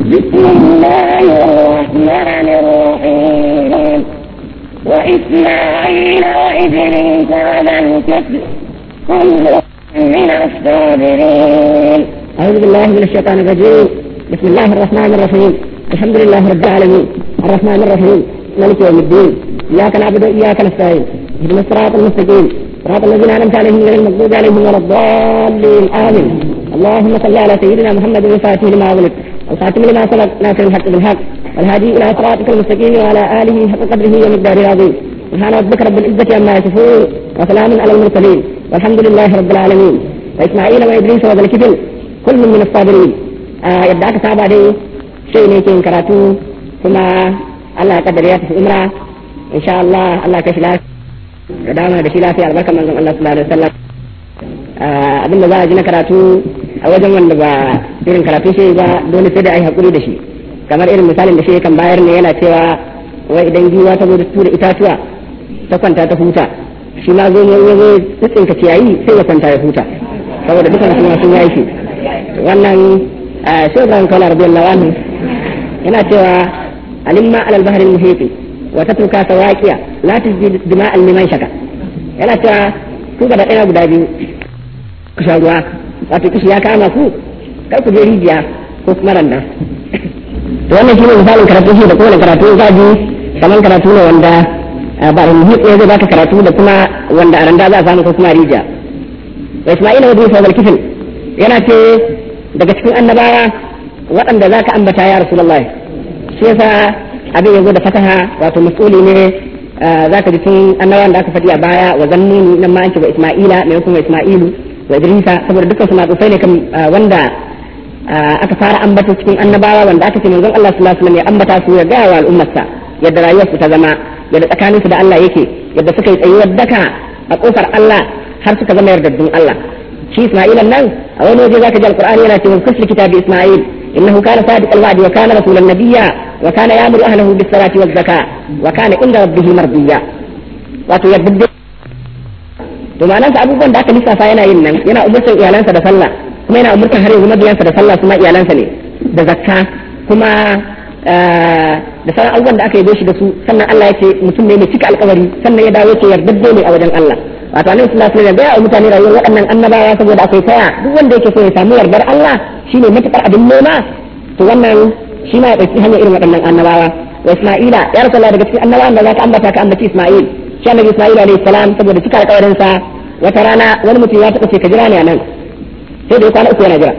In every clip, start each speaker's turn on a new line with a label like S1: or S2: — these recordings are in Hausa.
S1: بسم الله الرحمن الرحيم وإسماعيل وإدريس على الكفر كل من الصابرين
S2: أعوذ بالله من الشيطان الرجيم بسم الله الرحمن الرحيم الحمد لله رب العالمين الرحمن الرحيم مالك يوم الدين إياك نعبد وإياك نستعين اهدنا الصراط المستقيم صراط الذين أنعمت عليهم غير المغضوب عليهم ولا الضالين آمين اللهم صل على سيدنا محمد الفاتح لما أغلق والخاتم لما سبق ناصر الحق بالحق والهادي إلى صراطك المستقيم وعلى آله حق قدره ومقداره العظيم سبحان ربك رب العزة عما يصفون وسلام على المرسلين والحمد لله رب العالمين وإسماعيل وإدريس وذا الكفل كل من الصابرين آه yadda aka saba dai sai ne ke karatu kuma Allah ya kaddare ya tafi umra insha Allah Allah ka shi lafiya da dama da shi lafiya albarka manzon Allah sallallahu alaihi wasallam abin da za a ji na karatu a wajen wanda ba irin karatu shi ba dole sai da ai hakuri da shi kamar irin misalin da shi kan bayar ne yana cewa wai idan giwa ta zo da tura itatuwa ta kwanta ta huta shi ma zo ya zo tsinka ciyayi sai ya kwanta ya huta saboda dukan su sun yayi shi wannan shi Ibrahim Kawla radiyallahu anhu yana cewa alimma alal bahri muhiti wa tatruka sawaqiya la tujdi dima'an liman shaka yana cewa ku ga da ɗaya guda biyu ku sha ruwa wato kishi ya kama ku kar ku je rijiya ko kuma randa to wannan shine misalin karatu shi da kowane karatu za ji kamar karatu ne wanda ba muhit ne zai baka karatu da kuma wanda a randa za a samu ko kuma rijiya wa Isma'ila wa Idris wa kifil yana ce daga cikin annabawa waɗanda za ka ambata ya Rasulullah shi yasa abin ya zo da fataha wato mas'uli ne za ka ji tun annabawan da aka faɗi a baya wa zannuni nan ma an ce wa Isma'ila mai kuma Isma'ilu wa Idrisa saboda dukkan su matsufai ne kan wanda aka fara ambata cikin annabawa wanda aka ce manzon Allah sallallahu alaihi wasallam ya ambata su ya ga wa al'ummarsa yadda rayuwarsu ta zama yadda tsakaninsu da Allah yake yadda suka yi tsayuwar daka a kofar Allah har suka zama yardaddun Allah shi Isma'il nan a wani waje zaka ji alqur'ani yana cewa kusli kitabi Isma'il innahu kana sadiq alwa'di wa kana rasulan nabiyya wa kana ya'muru ahlihi bis salati waz zakah wa kana inda rabbih mardiya wato yadda to ma'anar sa abubuwan da aka lissafa yana yin nan yana umurtar iyalansa da sallah kuma yana umurtar har yanzu mabiyansa da sallah kuma iyalansa ne da zakka kuma da sauran abubuwan da aka yi shi da su sannan Allah ya ce mutum ne mai cika alkawari sannan ya dawo ce yardadde ne a wajen Allah wato annabi sallallahu alaihi wasallam ya mutane rayuwar waɗannan annabawa saboda akwai taya duk wanda yake so ya samu yardar Allah shine matukar abin nema to wannan shi ma ya dauki hanyar irin waɗannan annabawa wa Isma'ila ya rasulullah daga cikin annabawan da zaka ambata ka ambaci Isma'il shi annabi Isma'il alaihi salam saboda cika alƙawarin sa wata rana wani mutum ya taɓa ce ka jira ne a nan sai da ya kwana uku yana jira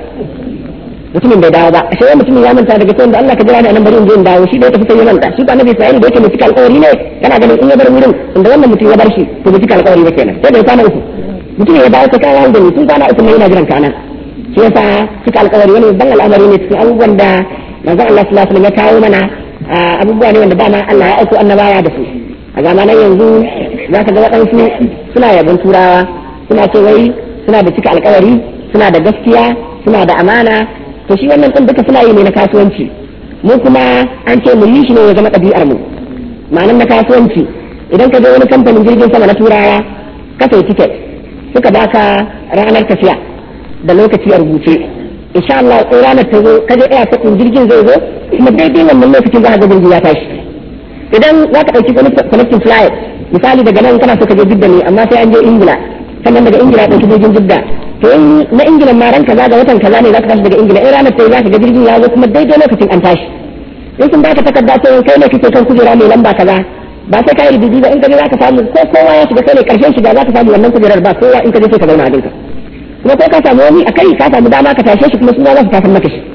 S2: mutumin bai dawo ba ashe wani mutumin ya manta daga cewa da Allah ka jira ni a nan bari in je in dawo shi da ya tafi sai ya manta shi ba annabi Isma'il da yake mai cika alƙawari ne kana ganin in ya bar wurin inda wannan mutum ya bar shi to bai cika alƙawari ba kenan sai da ya kwana uku mutum ya dawo ta kawo da ni tun kwana uku ne yana jiran kana shi yasa cika alƙawari wani babban al'amari ne cikin abubuwan da manzon Allah sallallahu alaihi wasallam ya kawo mana abubuwa ne wanda dama Allah ya aiko annabawa da su a zamanan yanzu za ka ga waɗansu suna yabon turawa suna ce wai suna da cika alƙawari suna da gaskiya suna da amana to shi wannan din duka suna yi ne na kasuwanci mu kuma an ce mu yi shi ne ya zama ɗabi'ar mu ma'anar na kasuwanci idan ka je wani kamfanin jirgin sama na turawa ka sai tiket suka baka ranar tafiya da lokaci a rubuce insha Allah ko ranar ta zo ka je ɗaya ta jirgin zai zo kuma daidai wannan lokacin za ka ga jirgi ya tashi idan za ka ɗauki connecting flight misali daga nan kana so ka je jidda ne amma sai an je ingila sannan daga ingila ɗauki jirgin jidda to in na ingila ma ran kaza ga watan kaza ne za ka tashi daga ingila in ranar sai za ka ga jirgin ya zo kuma daidai lokacin an tashi in sun baka takarda ce kai ne kake kan kujera mai lamba kaza ba sai ka yi rubutu ba in ka je za ka samu ko kowa ya shiga kai ne karshen shiga za ka samu wannan kujerar ba kowa in ka je sai ka zauna a dinka kuma ko ka samu wani a kai ka samu dama ka tashe shi kuma suna za su tasan maka shi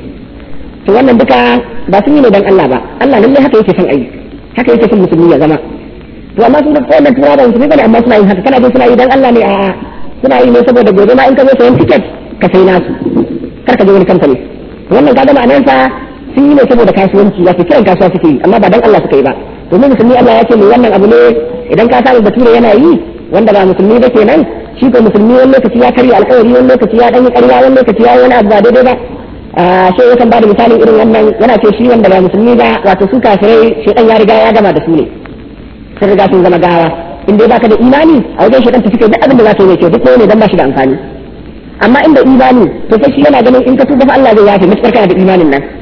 S2: to wannan duka ba sun yi ne dan Allah ba Allah lallai haka yake son ayi haka yake son musulmi ya zama to amma sun da wannan tura da musulmi bane amma suna yin haka kana jin suna yi dan Allah ne a'a suna yi ne saboda gobe ma in ka zo sayan tiket ka sai nasu kar ka je wani kamfani wannan kaga ma'anar sa sun yi ne saboda kasuwanci ya kiran kasuwa suke yi amma ba dan Allah suka yi ba domin musulmi Allah ya ce mu wannan abu ne idan ka samu bature yana yi wanda ba musulmi ba kenan shi ko musulmi wani lokaci ya karya alkawari wani lokaci ya dan yi ƙarya wani lokaci ya wani abu ba daidai ba shi yakan ba da misalin irin wannan yana ce shi wanda ba musulmi ba wato su kafirai shedan ya riga ya gama da su ne sun riga sun zama gawa in dai baka da imani a wajen shedan tafi kai duk abin da za ka yi mai kyau duk ne dan ba shi da amfani amma inda imani to sai shi yana ganin in ka tuba fa Allah zai yafe mutakar kana da imanin nan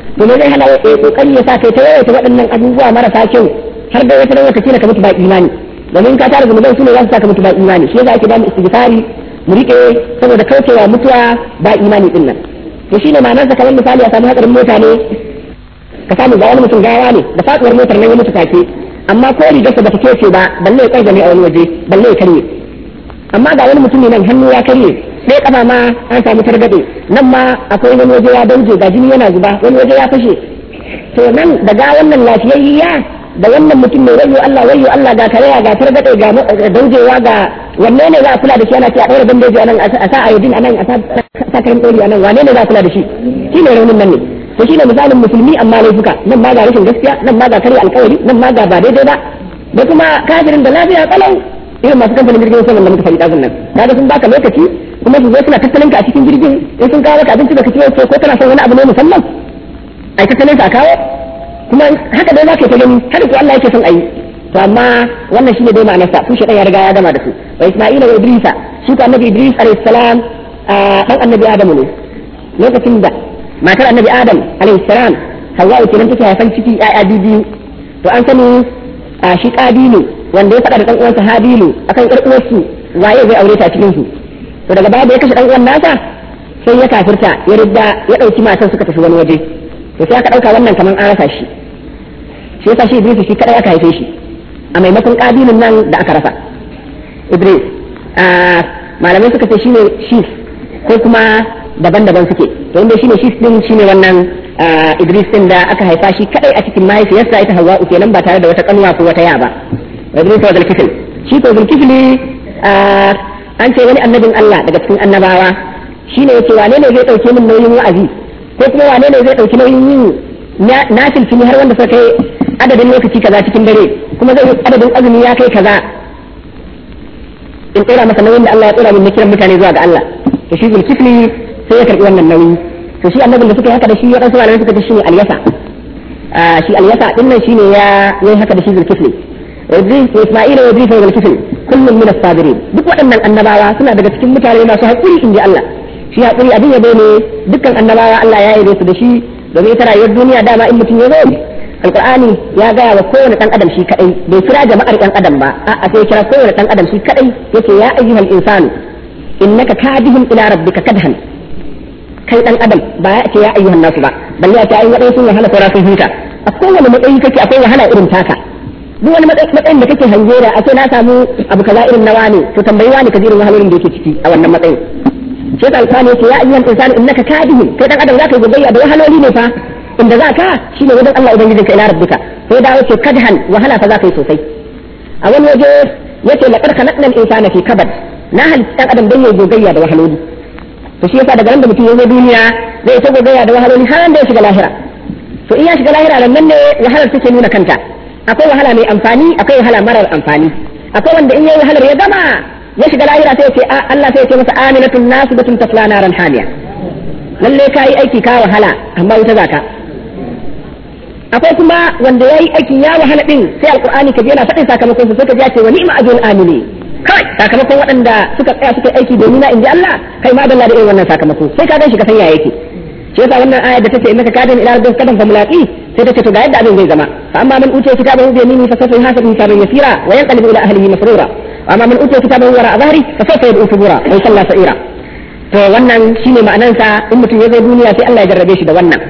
S2: to me zai hana ya kokari ya sa kai ta yawaita waɗannan abubuwa marasa kyau har da wata lokaci ka mutu ba imani domin ka tara zunuban su ne za su saka mutu ba imani shi yasa ake ba mu istighfari mu rike saboda kaucewa mutuwa ba imani din nan to shine ma'anar sa kamar misali a samu hadarin mota ne ka samu ga wani mutum gawa ne da faduwar motar nan ya mutu take amma ko rigarsa bata kece ba balle ya kai a wani waje balle ya karye amma ga wani mutum ne nan hannu ya karye sai kafa ma an samu targaɗe nan ma akwai wani waje ya dauje ga jini yana zuba wani waje ya fashe to nan daga wannan lafiyayya da wannan mutum mai wayo Allah wayo Allah ga karaya ga targaɗe ga daujewa ga wanne ne za a kula da shi ana ce a ɗaura bandeji anan a sa ayodin anan a sa kayan ɗori anan wane ne za a kula da shi shi ne raunin nan ne to shine misalin musulmi amma laifuka nan ma ga rashin gaskiya nan ma ga karya alkawari nan ma ga ba daidai ba da kuma kafirin da lafiya kalau irin masu kamfanin jirgin sama da muka faɗi ɗazun nan kaga sun baka lokaci kuma su zo suna tattalin ka a cikin jirgin in sun kawo maka abinci baka ci ko kana son wani abu ne musamman ai tattalin ka a kawo kuma haka dai zaka ta gani haka ko Allah yake son ayi to amma wannan shine dai ma'anar sa tushe ya riga ya gama da su wa Isma'ila wa Idrisa shi ko annabi Idris alayhi salam dan annabi Adamu ne lokacin da matar annabi Adam alayhi salam Hawwa kenan take haifan ciki ƴaƴa biyu to an sani shi Qabilu wanda ya faɗa da ɗan uwansa Habilu akan ƴar uwarsu waye zai aure ta cikin su to daga baya da ya kashe ɗan uwan nasa sai ya kafirta ya ridda ya ɗauki matan suka tafi wani waje to sai aka ɗauka wannan kaman an rasa shi shi yasa shi Idris shi kadai aka haife shi a maimakon Qabilun nan da aka rasa Idris malamai suka ce shine shi ko kuma daban-daban suke to inda shine shi din shine wannan Idris din da aka haifa shi kadai a cikin mahaifiyarsa ita Hawwa kenan ba tare da wata kanuwa ko wata ya ba Idris wa Zulkifl shi ko Zulkifl an ce wani annabin Allah daga cikin annabawa shine yace wane ne zai dauke min nauyin wa'azi ko kuma wane ne zai dauki nauyin yin na tilfini har wanda suka kai adadin lokaci kaza cikin dare kuma zai adadin azumi ya kai kaza in tsira masa nauyin da Allah ya tsira min na kiran mutane zuwa ga Allah to shi Zulkifli sai ya karbi wannan nauyi to shi annabin da suka yi haka da shi ya dan malamai suka ce shine Alyasa shi Alyasa din nan shine ya yi haka da shi Zulkifli Idris Isma'ila wa Idris wa Zulkifli kullum min as-sabirin duk waɗannan annabawa suna daga cikin mutane masu haƙuri inji Allah shi haƙuri abin yabo ne dukkan annabawa Allah ya yi su da shi domin ita rayuwar duniya dama in mutum ya zo alqur'ani ya gaya wa kowane dan adam shi kadai bai kira jama'ar dan adam ba a'a sai kira kowane dan adam shi kadai yace ya ayyuhal insanu innaka kadihun ila rabbika kadhan kai dan adam ba ya ce ya ayyuhan nasu ba balle ya ce ai wadai sun wahala saura sun huta a kowane matsayi kake akwai wahala irin taka duk wani matsayin da kake hange da a ce na samu abu kaza irin nawa ne to tambayi wani ka irin wahalolin da yake ciki a wannan matsayin shi ta alƙani yace ya ayyuhan insanu innaka kadihun kai dan adam zaka yi gogayya da wahaloli ne fa inda za ka shine wajen Allah ubangijinka ila rabbika sai da yace kadhan wahala fa za ka yi sosai a wani waje yace laqad khalaqna al-insana fi kabad na halitta dan adam dan yayi gogayya da wahaloli to shi yasa daga nan da mutum ya zo duniya zai ta gogayya da wahaloli har da ya shiga lahira to in ya shiga lahira nan ne wahalar take nuna kanta akwai wahala mai amfani akwai wahala marar amfani akwai wanda in yayi wahalar ya gama ya shiga lahira sai ya ce Allah sai ya ce masa aminatun nasibatun tasla naran hamiya lalle kai aiki ka wahala amma wuta zaka akwai kuma wanda yayi aiki ya wahala din sai alqur'ani kaje yana faɗin sakamakon su sai ka ji ya ce wa ni'ma ajrul amili kai sakamakon waɗanda suka tsaya suka aiki domin na inji Allah kai ma dalla da irin wannan sakamako sai ka gan shi ka san ya yake shi yasa wannan ayar da take innaka kadin ila rabbika kadan famulaqi sai ta ce to ga yadda abin zai zama fa amma man utiya kitabahu bi yaminihi fa sawfa yuhasabu hisaban yasira wa yanqalibu ila ahlihi masrura wa amma man utiya kitabahu wara dhahri fa sawfa yad'u subura wa yusalla sa'ira to wannan shine ma'anansa in mutum ya zo duniya sai Allah ya jarrabe shi da wannan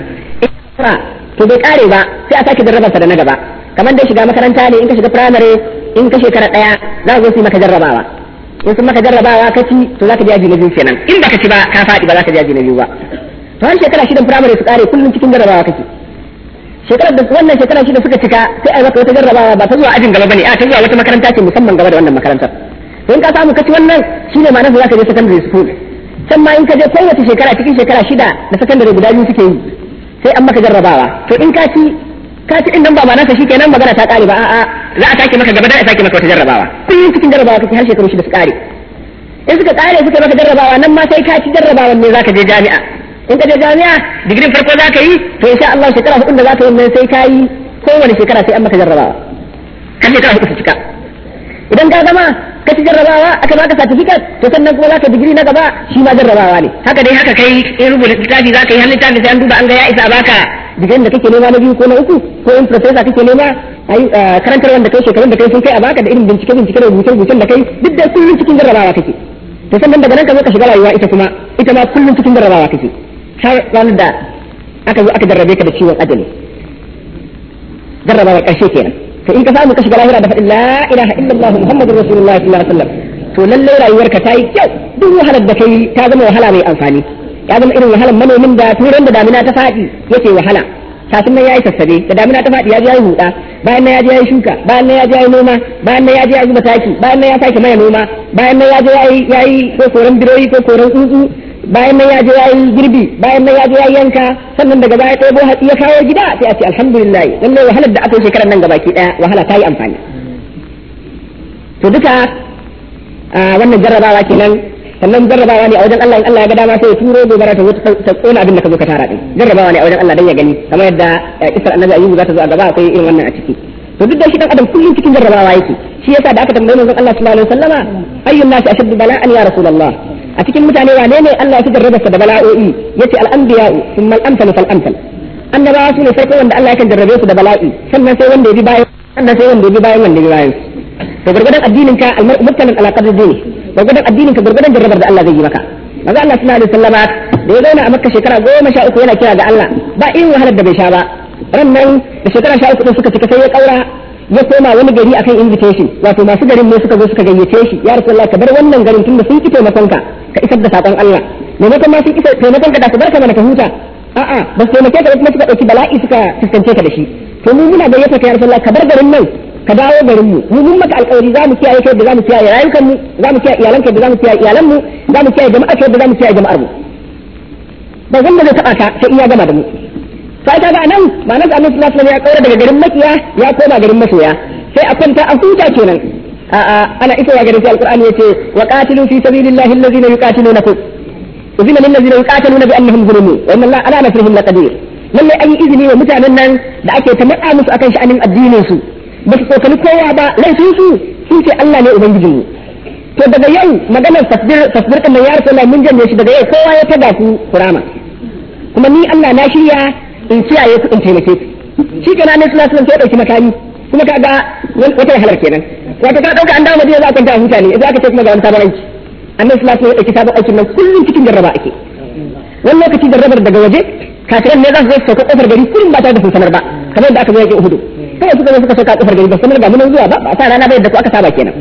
S2: to bai kare ba sai a sake jarrabarsa da na gaba kamar dai shiga makaranta ne in ka shiga primary in ka shekara daya za ka zo su maka jarrabawa in sun maka jarrabawa ka ci to za ka ji aji na biyu kenan in baka ci ba ka faɗi ba za ka ji aji na biyu ba to har shekara shidan primary su kare kullum cikin jarrabawa kake shekarar da wannan shekara shida suka cika sai a maka wata jarrabawa ba ta zuwa ajin gaba bane a ta zuwa wata makaranta ce musamman gaba da wannan makarantar to in ka samu ka ci wannan shine ma'anar da za ka je secondary school can ma in ka je kowace shekara cikin shekara shida da secondary guda biyu suke yi sai an maka jarrabawa to in ka ci ka ci din nan ba ma'anarsa shikenan magana ta kare ba a'a za a sake maka gaba da a sake maka wata jarrabawa kullum cikin jarrabawa kake har shekaru shida su kare in suka kare suka maka jarrabawa nan ma sai ka ci jarrabawan ne zaka je jami'a in ka je jami'a digirin farko zaka yi to insha Allah shekara hudu da zaka yi nan sai ka yi kowane shekara sai an maka jarrabawa har shekara hudu su cika idan ka gama ka ci jarrabawa aka baka certificate to sannan kuma zaka digiri na gaba shi ma jarrabawa ne haka dai haka kai in rubuta littafi zaka yi har littafi sai an duba an ga ya isa a baka digirin da kake nema na biyu ko na uku ko in professor kake nema ai karantar wanda kai shekarun da kai sun kai a baka da irin bincike bincike da rubuce rubucen da kai duk da kullum cikin jarrabawa kake to sannan daga nan ka zo ka shiga rayuwa ita kuma ita ma kullum cikin jarrabawa kake har ranar da aka zo aka jarrabe ka da ciwon ajali jarrabawa karshe kenan to in ka samu ka shiga lahira da faɗin la ilaha illallah muhammadur rasulullah sallallahu alaihi wasallam to lalle rayuwarka ta yi kyau duk wahalar da kai ta zama wahala mai amfani ya zama irin wahalar manomin da turan da damina ta faɗi yake wahala kafin nan yayi sassabe da damina ta faɗi ya je yayi huda bayan nan ya je yayi shuka bayan nan ya je yayi noma bayan nan ya je ya zuba taki bayan nan ya sake mai noma bayan nan ya je yayi yayi ko koran biroyi ko koran tsuntsu bayan nan ya je yayi girbi bayan nan ya je yayi yanka sannan daga baya ɗebo hatsi ya kawo gida sai a ce alhamdulillah lallai wahalar da aka yi shekarar nan gabaki ɗaya wahala ta yi amfani to duka wannan jarrabawa kenan sannan jarrabawa ne a wajen Allah in Allah ya ga dama sai ya turo gobara ta wuce ta kona abin da ka zo ka tara din jarrabawa ne a wajen Allah dan ya gani kamar yadda kisar annabi ayyubu za ta zo a gaba akwai irin wannan a ciki to duk da shi dan adam kullum cikin jarrabawa yake shi yasa da aka tambaye manzon Allah sallallahu alaihi wasallama ayyun nasi ashaddu bala'an ya rasulullah a cikin mutane wane ne Allah ya fi jarrabarsa da bala'o'i yace al-anbiya'u thumma al-amsal fal amsal annabawa su ne farko wanda Allah yakan jarrabe su da bala'i sannan sai wanda ya bi bayan sannan sai wanda ya bi bayan wanda ya bi bayan to gurgurdan addinin ka al-mar'u muktalan ala qadri dini gurgurdan addinin ka gurgurdan jarrabar da Allah zai yi maka maza Allah sallallahu alaihi wasallama da ya zauna a Makka shekara goma sha uku yana kira ga Allah ba irin wahalar da bai sha ba ran nan da shekara sha uku din suka cika sai ya kaura ya koma wani gari akan invitation wato masu garin ne suka zo suka gayyace shi ya rasulullah ka bar wannan garin tunda sun ki taimakon ka ka isar da sakon Allah maimakon ma sun ki taimakon ka da su barka mana ka huta a'a ba su taimake ka kuma suka dauki bala'i suka fuskance ka da shi to mu muna gayyata ka ya rasulullah ka bar garin nan ka dawo garin mu mu mun maka alƙawari za mu kiyaye kai da za mu kiyaye rayukan mu za mu kiyaye iyalan kai da za mu kiyaye iyalan mu za mu kiyaye jama'a kai da za mu kiyaye jama'ar mu ba wanda zai taba ka sai iya gama da mu sai kaga anan ma'anar annabi sallallahu alaihi wasallam ya kaura daga garin makiya ya koma garin masoya sai a kwanta a huta kenan a'a ana isowa garin sai alqur'ani yace wa qatilu fi sabilillahi alladhina yuqatilunakum uzina lil ladina yuqatiluna bi annahum zulimu wa inna allaha ala nasrihim laqadir lalle an yi izini wa mutanen nan da ake ta matsa musu akan sha'anin addinin su ba su tsokani kowa ba laifin su sun ce Allah ne ubangijin mu to daga yau maganar tasbir tasbir kan ya rasulullah mun janye shi daga yau kowa ya taga ku kurama kuma ni Allah na shirya in kiyaye ku in taimake ku shi kana ne sallallahu alaihi wasallam sai dauki makami kuma kaga wata wahalar kenan wato ka dauka an dawo madina za ka kwanta a huta ne idan aka ce kuma ga wani sabon aiki annabi sallallahu alaihi wasallam ya dauki sabon aikin nan kullum cikin jarraba ake wani lokaci jarrabar daga waje kafiran ne za su zo su sauka kofar gari kullum ba tare da sun sanar ba kamar da aka zo yake uhudu kai suka zo suka sauka kofar gari ba sanar ga mun zuwa ba ba sa rana ba yadda ku aka saba kenan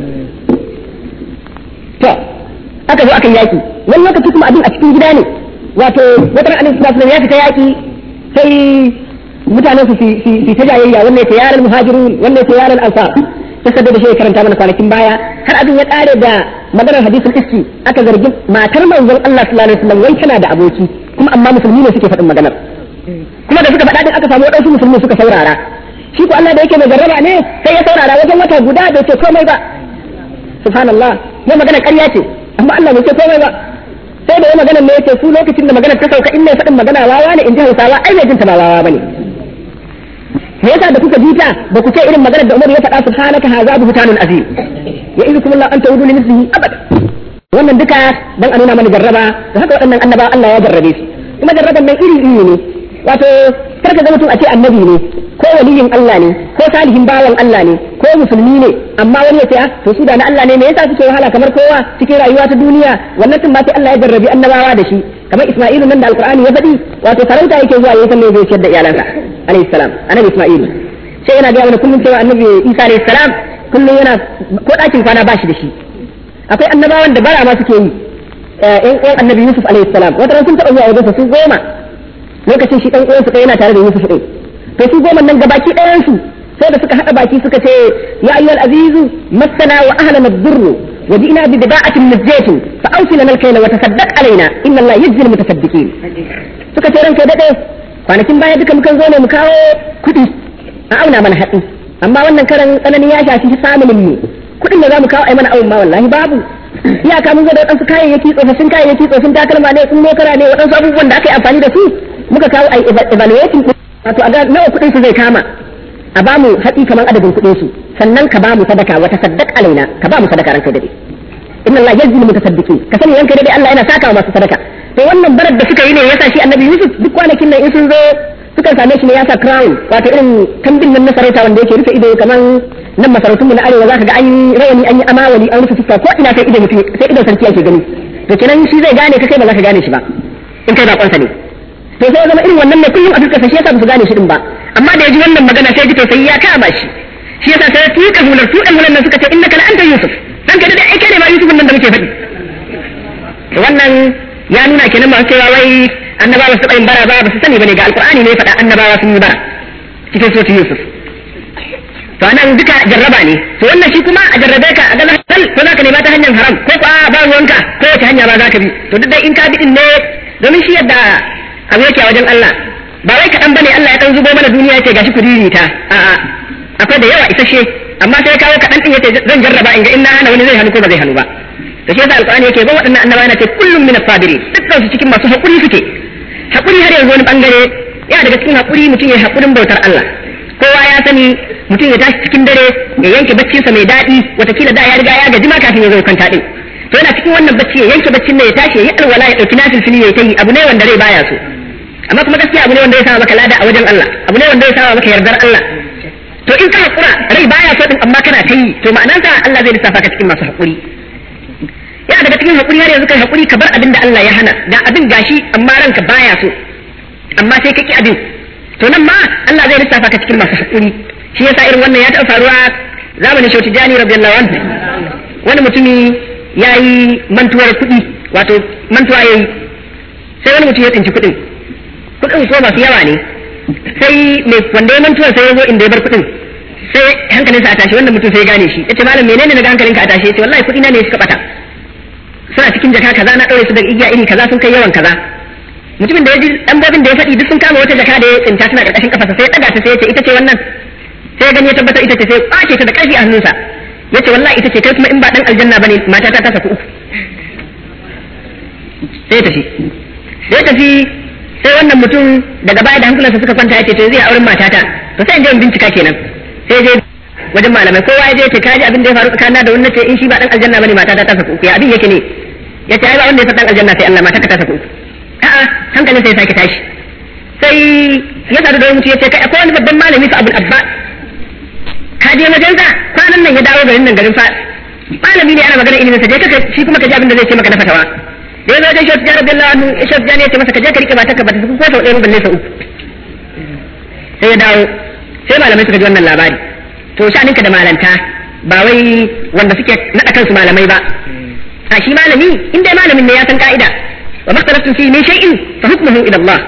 S2: to aka zo aka yaki wani lokaci kuma abin a cikin gida ne wato wata ran annabi sallallahu alaihi wasallam ya fita yaki sai mutanen su fi ta jayayya wannan ya yaran muhajirun wannan ya yaran ansar ta sadda da shi karanta mana kwanakin baya har abin ya kare da maganar hadisul iski aka zargi matar manzon Allah sallallahu alaihi wasallam wai tana da aboki kuma amma musulmi ne suke faɗin maganar kuma da suka faɗa din aka samu waɗansu musulmi suka saurara shi ko Allah da yake mai jarraba ne sai ya saurara wajen wata guda bai ce komai ba subhanallah ya magana ƙarya ce amma Allah bai ce komai ba sai da ya magana ne yace su lokacin da magana ta sauka in mai faɗin magana wawa ne in ji Hausawa ai mai jinta ba wawa bane me yasa da kuka jita ba ku ce irin maganar da Umar ya faɗa subhanaka hadha buhtanun azim ya izukum Allah an ta'udu li mithlihi abada wannan duka dan a nuna mana jarraba da haka waɗannan annaba Allah ya jarrabe su kuma jarraban nan iri iri ne wato karka ga mutum a ce annabi ne ko waliyin Allah ne ko salihin bawan Allah ne ko musulmi ne amma wani ya ce to su da na Allah ne me yasa suke wahala kamar kowa cikin rayuwa ta duniya wannan tun ba sai Allah ya jarrabi annabawa da shi kamar Isma'ilu nan da Alqur'ani ya faɗi wato sarauta yake zuwa ya san me zai ciyar da iyalansa alayhi salam annabi Isma'ilu sai yana ga wani kullum cewa annabi Isa alayhi salam kullum yana ko ɗakin kwana ba shi da shi akwai annabawan da bara ma suke yi ɗan annabi Yusuf alayhi salam wata ran sun taɓa zuwa wajen su goma lokacin shi ɗan uwansu ɗaya yana tare da Yusuf ɗin to su goma nan gabaki ɗayan su sai da suka haɗa baki suka ce ya ayyuhal azizu massana wa ahlana ad-durr wa ji'na bi bida'atin muzjatin fa awsil lana al-kayla wa tasaddaq alaina inna allaha yajzi al-mutasaddiqin suka ce ranka dade kwanakin baya duka mukan zo ne mu kawo kuɗi a auna mana hatsi amma wannan karan tsananin ya shafi familin mu kuɗin da za mu kawo ai mana awon ma wallahi babu iyaka mun zo da waɗansu kayayyaki tsofaffin kayayyaki tsofaffin takalma ne sun mokara ne waɗansu abubuwan da aka yi amfani da su muka kawo ai evaluating wato a ga nawa kuɗin su zai kama a ba mu hatsi kamar adadin kuɗin su sannan ka ba mu sadaka wa tasaddaq alaina ka ba mu sadaka ranka dade inna Allah yajzi mutasaddiqin ka sani ranka dade Allah yana saka wa masu sadaka to wannan barar da suka yi ne yasa shi annabi Yusuf duk kwanakin nan in sun zo sukan same shi ne ya sa crown wato irin kambin nan na sarauta wanda yake rufe ido kamar nan masarautunmu na arewa zaka ga an yi rawani an yi amawali an rufe fuska ko ina sai ido mutum sai idon sarki yake gani to kenan shi zai gane ka kai ba za ka gane shi ba in kai bakonsa ne to sai ya zama irin wannan ne kullum a fuskar sa shi yasa ba su gane shi din ba amma da ya ji wannan magana sai ya ji to sai ya kama shi shi yasa sai ya tuka hular su ɗan hular nan suka ce innaka la anta yusuf dan ka da ai kai ne ma yusuf nan da muke faɗi to wannan ya nuna kenan masu cewa wai annabawa su yin bara ba ba su sani bane ga alqur'ani ne faɗa annabawa sun yi bara cikin suratul yusuf to anan duka jarraba ne to wannan shi kuma a jarrabe ka a ga hal ko zaka nema ta hanyar haram ko ko ba ruwanka ko wace hanya ba zaka bi to duk dai in ka bi din ne domin shi yadda abu yake a wajen Allah ba wai kaɗan bane Allah ya dan zubo mana duniya yace gashi ku ririta a'a akwai da yawa isasshe amma sai ya kawo kaɗan din yace zan jarraba in ga in na hana wani zai hannu ko ba zai hannu ba to shi yasa alqur'ani yake ba waɗannan annabawa yana ce kullum min as-sabirin dukkan su cikin masu hakuri suke hakuri har yanzu wani bangare yana daga cikin hakuri mutum ya hakurin bautar Allah kowa ya sani mutum ya tashi cikin dare ya yanke baccinsa mai daɗi watakila da ya riga ya gaji ma kafin ya zo kwanta din to yana cikin wannan bacci ya yanke baccin ne ya tashi ya yi alwala ya ɗauki nafil fili ya yi abu ne wanda rai baya so amma kuma gaskiya abu ne wanda ya sama maka lada a wajen Allah abu ne wanda ya sama maka yardar Allah to in ka hakura rai baya so din amma kana ta yi to ma'anarsa Allah zai lissafa ka cikin masu hakuri yana daga cikin hakuri har yanzu kai hakuri ka bar abin da Allah ya hana da abin gashi amma ranka baya so amma sai ka ki abin to nan ma Allah zai lissafa ka cikin masu hakuri shi yasa irin wannan ya taɓa faruwa zamanin Shauti Jani radiyallahu anhu wani mutumi ya yi mantuwar kuɗi wato mantuwa ya yi sai wani mutum ya tsinci kuɗin kuɗin ko masu yawa ne sai mai wanda ya mantuwar sai ya zo inda ya bar kuɗin sai hankalinsa a tashi wannan mutum sai ya gane shi yace malam menene na ga hankalinka a tashi yace wallahi kuɗi na ne suka bata suna cikin jaka kaza na ɗaure su daga igiya iri kaza sun kai yawan kaza mutumin da ya ji ɗanbobin da ya faɗi duk sun kama wata jaka da ya tsinta tana ƙarƙashin kafarsa sai ya ɗaga ta sai ya ce ita ce wannan sai ya gani ya tabbatar ita ce sai ya ƙwace ta da ƙarfi a hannunsa ya ce wallahi ita ce kai kuma in ba ɗan aljanna bane mata ta tafi uku sai ya tafi da ya tafi sai wannan mutum daga baya da hankulansa suka kwanta ya ce to zai auren matata to sai in je in bincika kenan sai je wajen malamai kowa ya je ya ce kaji abin da ya faru tsakanin da wannan ce in shi ba ɗan aljanna bane mata ta tafi uku ya abin yake ne ya ce ai ba wanda ya san ɗan aljanna sai Allah mata ka tafi uku a'a hankalin sai sake tashi sai ya sadu da wani mutum ya ce kai akwai wani babban malami fa abul abba ka je wajen sa kwanan nan ya dawo garin nan garin fa malami ne ana magana ilimin sa je ka shi kuma ka ji abin da zai ce maka na fatawa da ya zo wajen shafi jara billahi anhu shafi jani ya ce masa ka je ka rike matarka ba ta ko sau ɗaya balle sau uku sai ya dawo sai malamai suka ji wannan labari to sha'aninka da malanta ba wai wanda suke naɗa kansu malamai ba a shi malami in dai malamin ne ya san ka'ida wa makhtalaftum fi min shay'in fa hukmuhu ila Allah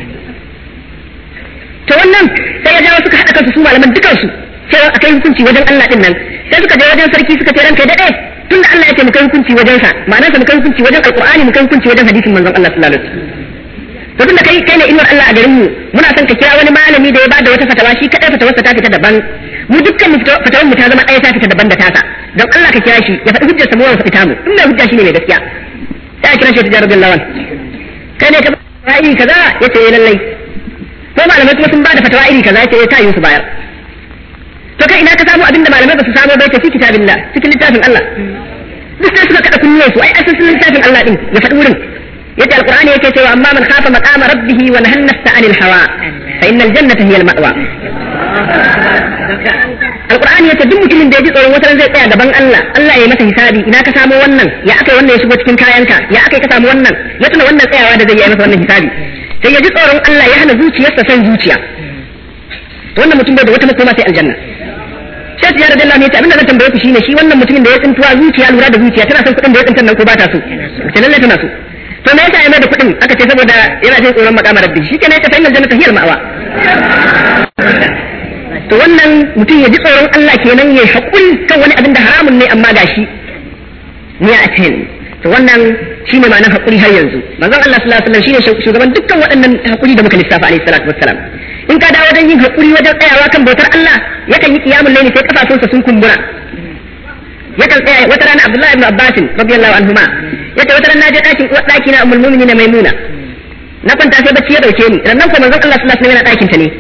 S2: to wannan sai ya jawo suka haɗa kansu su malaman dukansu sai a kai hukunci wajen Allah din nan sai suka je wajen sarki suka ce ranka daɗe tunda Allah ya ce mu kai hukunci wajen sa ma'ana sa mu kai hukunci wajen alqur'ani mu kai hukunci wajen hadisin manzon Allah sallallahu alaihi wasallam to tunda kai kai ne inuwar Allah a garin mu muna son ka kira wani malami da ya bada wata fatawa shi kadai fatawarsa ta fita daban mu dukkan mu fatawar mu ta zama ɗaya ta fita daban da tasa don Allah ka kira shi ya faɗi hujjar sa mu wanda fita mu in mai hujja shine mai gaskiya sai a kira shi ta jarar billawan kai ne ka ba iri kaza yace eh lallai ko malamai kuma sun bada fatawa iri kaza yace eh ta yi su bayar to kai ina ka samu abinda malamai ba su samu bai tafi kitabillah cikin littafin Allah duk sai suka kada kunnuwan su ai asalin littafin Allah din ya faɗi wurin yace alqur'ani yake cewa amma man khafa maqama rabbih wa nahana nafsa anil hawa fa innal jannata hiya al ma'wa alqur'ani yace duk mutumin da ya ji tsoron wata zai tsaya gaban Allah Allah ya masa hisabi ina ka samu wannan ya akai wannan ya shigo cikin kayanka ya akai ka samu wannan ya tuna wannan tsayawa da zai yi masa wannan hisabi sai ya ji tsoron Allah ya hana zuciyarsa san zuciya to wannan mutum bai da wata makoma sai aljanna sai ya radiyallahu anhu abinda zan tambaye ku shine shi wannan mutumin da ya tsintuwa zuciya lura da zuciya tana son kuɗin da ya tsintan nan ko ba ta so ta lalle tana so to me yasa ya mai da kuɗin aka ce saboda yana jin tsoron makama rabbi shi kenan ya tafi innal jannata hiyal ma'wa to wannan mutum ya ji tsoron Allah kenan ya haƙuri kan wani abin da haramun ne amma gashi ni a ten to wannan shine ma'anar haƙuri har yanzu manzon Allah sallallahu alaihi wasallam shine shugaban dukkan waɗannan haƙuri da muka lissafa alaihi salatu wassalam in ka dawo wajen yin haƙuri wajen tsayawa kan bautar Allah yakan yi qiyamul layli sai kafafunsa sun kumbura yakan tsaya wata rana Abdullahi ibn Abbas radiyallahu anhuma yace wata rana na je ɗakin uwar ɗaki na ummul mu'minin Maimuna na kwanta sai bacci ya dauke ni rannan ko manzon Allah sallallahu alaihi wasallam yana ɗakin ta ne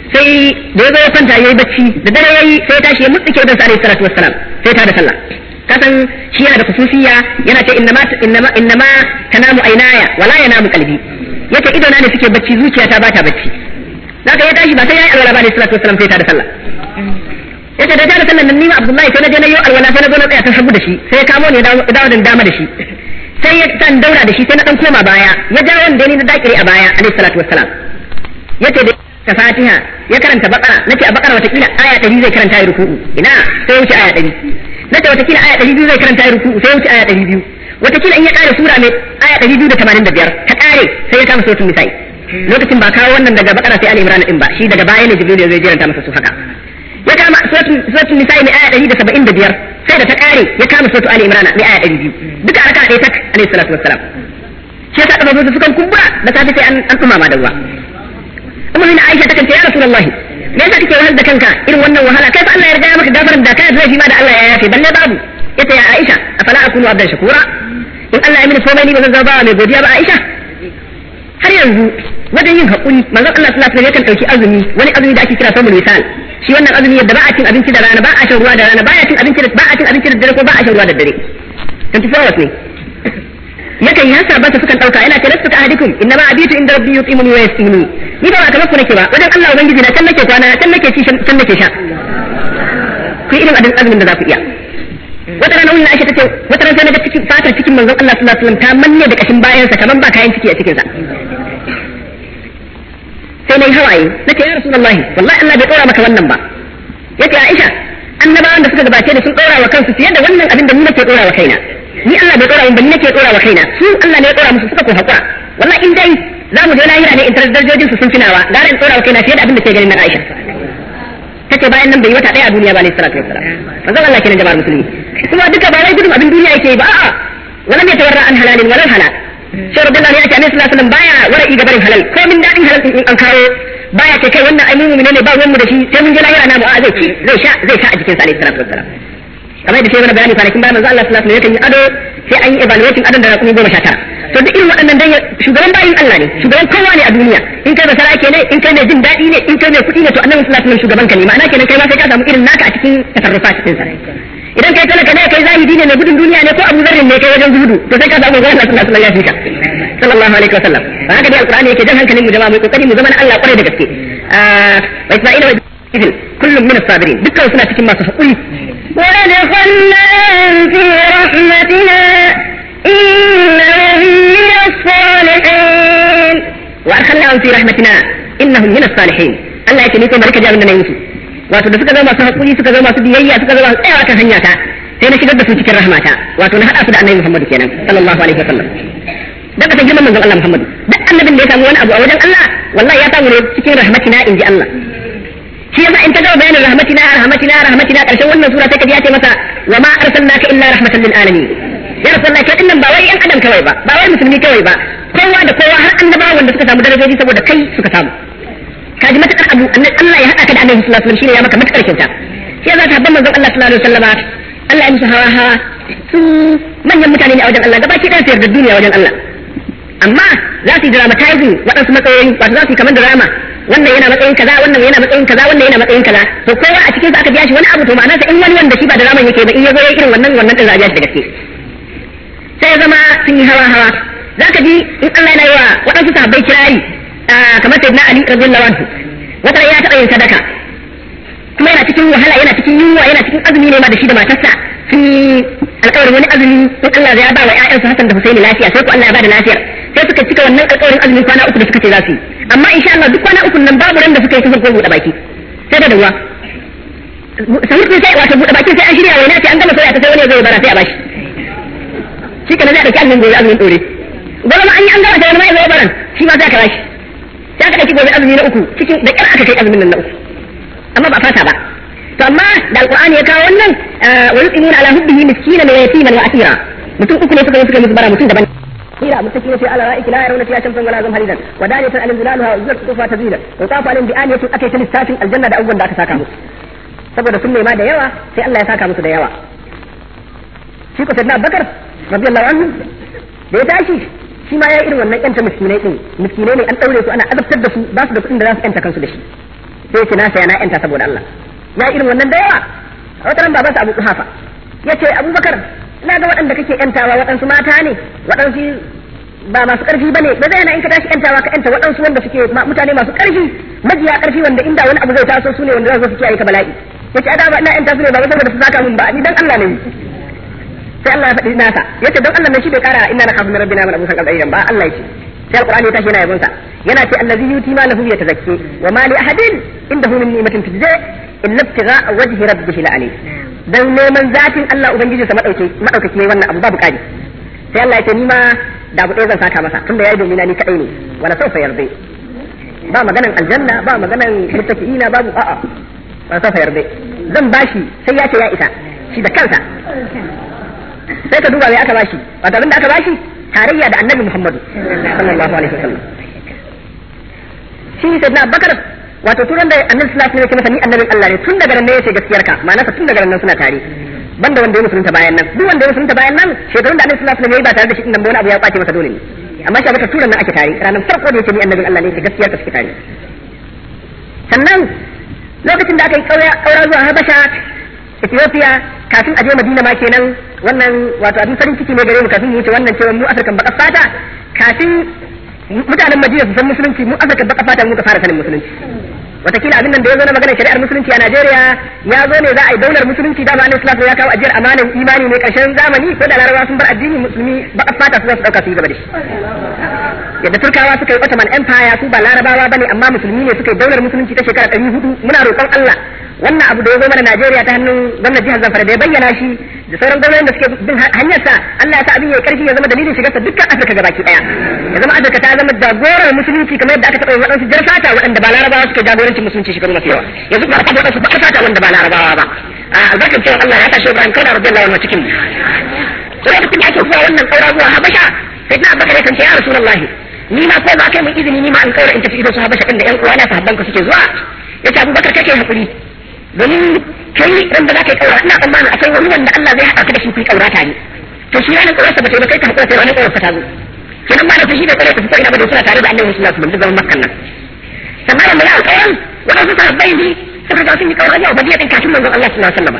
S2: sai da ya zo ya kwanta yayi bacci da dare yayi sai ya tashi ya mutsike da sallallahu alaihi wassalam sai ta da sallah kasan shi yana da khususiyya yana ce innama innama innama tanamu aynaya wala yanamu qalbi yace ido na ne suke bacci zuciyata ba ta bacci zaka ya tashi ba sai yayi alwala ba ne sallallahu alaihi wasallam sai ta da sallah yace da ta da sallah nan ni ma Abdullahi sai na je na yi alwala sai na zo na tsaya ta hagu da shi sai ya kamo ne ya dawo da dama da shi sai ya san daura da shi sai na dan koma baya ya ja wanda ni na dakire a baya alaihi salatu wassalam yace da ta fatiha ya karanta bakara nace a bakara watakila aya 100 zai karanta ya ruku'u ina sai wuce aya 100 nace watakila aya 200 zai karanta ya ruku'u sai wuce aya 200 watakila in ya kare sura mai aya 285 ta kare sai ya kama suratul nisa'i lokacin ba kawo wannan daga bakara sai al-imran din ba shi daga baya ne jibril zai jiranta masa su haka ya kama suratul nisa'i mai aya 175 sai da ta kare ya kama suratul ali imran mai aya 200 duka arka ɗaya tak alayhi salatu wassalam shi yasa kafa su sukan kumbura da safe sai an an tumama da ruwa amma ina aisha takan ce ya rasulullahi me yasa kake wahal da kanka irin wannan wahala kai fa Allah ya riga ya maka gafarar da kai zai ma da Allah ya yafe balle babu yace ya aisha afala akunu abdan shakura in Allah ya mini komai ni ba zan zama mai godiya ba aisha har yanzu wajen yin haƙuri manzon Allah sallallahu alaihi wasallam yakan dauki azumi wani azumi da ake kira samul wisal shi wannan azumi yadda ba a cin abinci da rana ba a shan ruwa da rana ba a cin abinci da ba a cin abinci da dare ko ba a shan ruwa da dare kan tafi hours ne yakan yasa ba su sukan dauka yana ce lastu ka ahadikum innama abitu inda rabbi yutimuni wa yasqini ni ba kamar ku nake ba wajen Allah ubangiji na can nake kwana can nake ci can nake sha ku irin adin azumin da za ku iya wata rana wannan Aisha tace wata rana sai na ga cikin fatar cikin manzon Allah sallallahu alaihi wasallam ta manne da kashin bayansa kaman ba kayan ciki a cikin sa sai nayi hawaye nace ya rasulullahi wallahi Allah bai dora maka wannan ba yace Aisha annabawan da suka gabace da sun dora wa kansu fiye da wannan abin da ni nake dora wa kaina ni Allah bai dora min ba ni nake dora wa kaina su Allah ne ya dora musu suka ko hakura wallahi in dai za mu je lahira ne in tarar darajojin su sun finawa gara in dora wa kaina fiye da abin da ke ganin nan Aisha tace bayan nan bai wata daya a duniya ba ne sallallahu alaihi wasallam manzon Allah kenan jama'ar musulmi kuma duka ba wai gudun abin duniya yake ba a'a wala mai tawarra an halalin wala halal sai rabbi Allah ya ce annabi sallallahu alaihi wasallam baya wara'i ga barin halal ko min dadin halal in an kawo baya ce kai wannan ai mu'mini ne ba ruwan mu da shi sai mun je lahira na mu a zai ci zai sha zai sha a jikin sa alaihi salatu wassalam kamar da sai mana bayani kwanakin bayan manzo Allah sallallahu alaihi wasallam yakan yi ado sai an yi evaluating adon da rakumi goma sha tara to duk irin waɗannan dan shugaban bayin Allah ne shugaban kowa ne a duniya in kai basara ke ne in kai mai jin daɗi ne in kai mai kuɗi ne to annabi sallallahu alaihi wasallam shugaban ka ne ma'ana kenan kai ma sai ka samu irin naka a cikin tasarrufa cikin sa idan kai talaka ne kai zahidi ne mai gudun duniya ne ko abu zarrin ne kai wajen zuhudu to sai ka samu ga Allah sallallahu alaihi wasallam ya fika sallallahu alaihi wasallam ba haka dai alqur'ani yake jan hankalin mu jama'a mu kokari mu zama na Allah kwarai da gaske wa isma'ila wa ibil kullum min as-sabirin dukkan suna cikin masu hakuri
S1: وأدخلناهم في رحمتنا إنهم من الصالحين
S2: وأدخلناهم في رحمتنا إنهم من الصالحين Allah yake ni ko barka jami'in da na yi su wato da suka zama masu hakuri suka zama masu biyayya suka zama masu tsayawa kan hanya ta sai na shigar da su cikin rahmata wato na hada su da annabi Muhammad kenan sallallahu alaihi wasallam dan ka girman manzon Allah Muhammad duk annabin da ya samu wani abu a wajen Allah wallahi ya samu ne cikin rahmatina inji Allah shi yasa in ta gama bayanin rahmatina rahmatina rahmatina karshen wannan sura sai ka ji ya ce masa wa ma arsalnaka illa rahmatan lil alamin ya rasulullah kai dinnan ba wai yan adam kawai ba ba wai musulmi kawai ba kowa da kowa har annabawa wanda suka samu darajoji saboda kai suka samu ka ji matakar abu annabi Allah ya hada ka da annabi sallallahu alaihi wasallam shine ya maka matakar kyauta shi yasa sahabban manzon Allah sallallahu alaihi wasallam Allah ya musu hawa hawa su manyan mutane ne a wajen Allah gabaki ɗaya su yarda duniya wajen Allah amma za su yi dramatizing waɗansu matsayoyi wato za su yi kamar drama wannan yana matsayin kaza wannan yana matsayin kaza wannan yana matsayin kaza to kowa a cikin su aka biya shi wani abu to ma'ana in wani wanda shi ba draman yake ba in ya zo ya irin wannan wannan din za a biya shi da gaske sai ya zama sun yi hawa hawa zaka ji in Allah yana yi wa waɗansu sahabbai kirari kamar sayyidina Ali radiyallahu anhu wata ya taɓa yin sadaka kuma yana cikin wahala yana cikin yunwa yana cikin azumi ne ma da shi da matarsa sun yi alƙawarin wani azumi in Allah ya ba wa ƴaƴansu Hassan da Husaini lafiya sai ko Allah ya ba da lafiyar sai suka cika wannan alƙawarin azumin kwana uku da suka ce za su yi amma insha Allah duk kwana uku nan babu ran da suka yi sufur ko buɗe baki sai da ruwa sahur sai wato buɗe baki sai an shirya waina ce an gama soya ta sai wani ya zo ya bara sai a bashi shi kana zai ɗauki azumin gobe azumin ɗore gobe ma an yi an gama sai wani ma ya zo ya baran shi ma sai aka bashi sai aka ɗauki gobe azumi na uku cikin da ƙyar aka kai azumin nan na uku amma ba fata ba to amma da alqur'ani ya kawo wannan wa yuqimuna ala hubbihi miskinan wa yatiman wa asira mutum uku ne suka yi suka musu bara mutum daban قيل متكئين في على رائك لا يرون فيها شمسا ولا زمهريرا ودانية عليهم ظلالها وزلت قطوفها تزيلا وطاف عليهم بآنية أتيت للسافل الجنة da abubuwan da aka saka musu saboda sun nema da yawa sai Allah ya saka musu da yawa shi ko sayyidina Abubakar radiyallahu anhu da ya tashi shi ma ya irin wannan yanta miskinai din miskinai ne an daure su ana azabtar da su ba su da kuɗin da za su yanta kansu da shi sai ce na saya na yanta saboda Allah ya irin wannan da yawa a wata ran babansa Abu Kuhafa yace Abubakar ina ga waɗanda kake yantawa waɗansu mata ne waɗansu ba masu ƙarfi bane ba zai na in ka tashi yantawa ka yanta waɗansu wanda suke mutane masu ƙarfi majiya ƙarfi wanda inda wani abu zai taso su ne wanda za su kiyaye ka bala'i yace ada ba ina yanta su ne ba saboda su saka mun ba ni dan Allah ne sai Allah ya faɗi nasa yace don Allah ne shi bai kara inna nakhafu min rabbina min abusan qadayyan ba Allah yace sai alqur'ani ya tashi yana yabonsa yana ce allazi yuti ma lahu yatazakki wa ma li ahadin indahu min ni'matin tujza illa ibtigha'a wajhi rabbihi la'ali dan neman zatin Allah ubangiji sa madauke madaukake wannan abu babu kadi sai Allah ya ce ni ma da abu ɗaya zan saka masa tunda yayi domina ni kadai ne wala sawfa yarda ba maganan aljanna ba maganan muttaqiina babu a'a wala sawfa yarda zan bashi sai ya ce ya isa shi da kansa sai ka duba mai aka bashi wato abin da aka bashi tarayya da annabi Muhammadu sallallahu alaihi wasallam shi sai na bakar wato turan da annabi sallallahu alaihi wasallam ya ce masa ni annabin Allah ne tun daga nan ne yace gaskiyar ka ma'ana tun daga nan suna tare banda wanda ya musulunta bayan nan duk wanda ya musulunta bayan nan shekarun da annabi sallallahu alaihi wasallam ya yi ba tare da shi din nan ba wani abu ya kwace masa dole ne amma shi abaka turan nan ake tare ranar farko da yace ni annabin Allah ne yace gaskiyar ka suke tare sannan lokacin da aka yi kaura zuwa Habasha Ethiopia kafin a je Madina ma kenan wannan wato abin farin ciki ne gare mu kafin mu wuce wannan cewa mu Afirkan baka fata kafin mutanen Madina su san musulunci mu Afirkan baka fata mu ka fara sanin musulunci watakila abin nan da ya zo na maganar shari'ar musulunci a Najeriya ya zo ne za a yi daular musulunci da ma'anin Islam ya kawo ajiyar amanan imani ne karshen zamani ko da larabawa sun bar addini musulmi baka fata su za su dauka su yi gaba da shi yadda turkawa suka yi Ottoman Empire su ba larabawa bane amma musulmi ne suka yi daular musulunci ta shekara ɗari hudu muna roƙon Allah wannan abu da ya zo mana Najeriya ta hannun gwamnan jihar Zamfara da ya bayyana shi da sauran gwamnatin da suke bin hanyarsa Allah ya sa abin ya karfi ya zama dalilin shigarsa dukkan Afirka gabaki daya ya zama Afirka ta zama jagorar musulunci kamar yadda aka taɓa yin waɗansu jar fata waɗanda ba larabawa suka jagorancin musulunci shekaru masu yawa yanzu ba a taɓa waɗansu ba fata wanda ba larabawa ba a albarkar cewa Allah ya tashi Ibrahim kana rabbi Allah wannan cikin to lokacin da ake zuwa wannan ƙaura zuwa Habasha sai na Abubakar ya kance ya Rasulullahi ni ma ko ba kai mun izini ni ma an ƙaura in tafi idan su Habasha inda ƴan uwana sahabban ka suke zuwa yace Abubakar kake hakuri domin kai ran da zaka yi kaura ina tsammanin akwai wani wanda Allah zai haɗa ka da shi ku yi kaura tare to shi ranar kaurarsa ba ta yi ba kai ka hakura sai ranar kaurarsa ta zo kenan ba da shi da kare ta fita ina ba da suna tare da annabi sallallahu alaihi wasallam zaman makkan nan sannan da ya alƙawarin waɗansu sahabbai ne suka ga sun yi kaura yau badiya din kafin manzon Allah sallallahu alaihi wasallam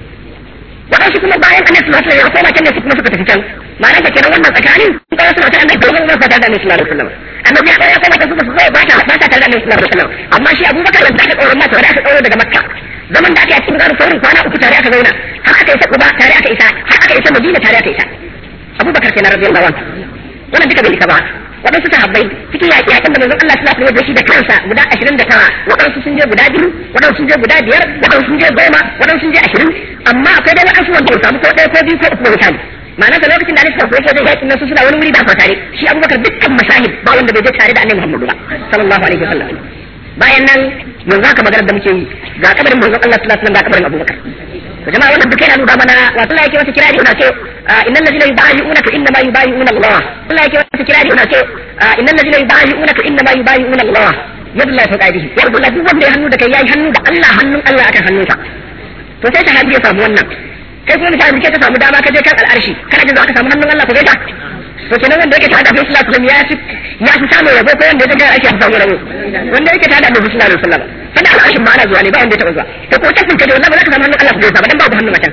S2: waɗansu kuma bayan annabi sallallahu alaihi wasallam sai kan su kuma suka tafi can ma'ana da kenan wannan tsakanin kaura suna ta annabi sallallahu alaihi wasallam da annabi sallallahu alaihi wasallam annabi ya kai sai mata suka sai ba ta ba ta tare da annabi sallallahu alaihi wasallam amma shi Abubakar da aka kaura masa da aka kaura daga Makka zaman da aka yi cikin garin saurin kwana uku tare aka zauna har aka isa Quba tare aka isa har aka isa Madina tare aka isa Abubakar kenan radiyallahu anhu wannan duka bai isa ba waɗansu sahabbai cikin yaƙi yaƙin da manzon Allah sallallahu alaihi wasallam shi da kansa guda 29 waɗansu sun je guda biyu waɗansu sun je guda biyar waɗansu sun je goma waɗansu sun je ashirin amma akwai dai waɗansu wanda ya samu ko ɗaya ko biyu ko uku misali ma'ana da lokacin da Alisa sai zai yaƙin nan su suna wani wuri ba sa tare shi Abubakar dukkan masahib ba wanda bai je tare da Annabi Muhammadu ba sallallahu alaihi wasallam bayan nan yanzu haka maganar da muke yi ga kabarin manzon Allah sallallahu alaihi wasallam ga kabarin Abubakar to jama'a wannan duka yana nuna mana wato Allah yake wata kirari yana ce innal ladina yubayi'unaka inna ma yubayi'una Allah Allah yake wata kirari yana ce innal ladina yubayi'unaka inna ma yubayi'una Allah yadu Allah fawqa aydihi yadu Allah duk wanda ya hannu da kai yayi hannu da Allah hannun Allah akan hannunsa to sai sahabi ya samu wannan kai kuma misali kake ka samu dama ka je kan al'arshi kana jin za ka samu hannun Allah ko gaita to kenan wanda yake tare da Annabi sallallahu alaihi wasallam ya fi ya fi samun rabo ko wanda yake ake samu rabo wanda yake tare da Annabi sallallahu alaihi wasallam kada al'arshin ma ana zuwa ne ba wanda ya taba zuwa to ko tasin ka da wallahi ba za ka samu hannun Allah ko gaita ba dan babu hannun macen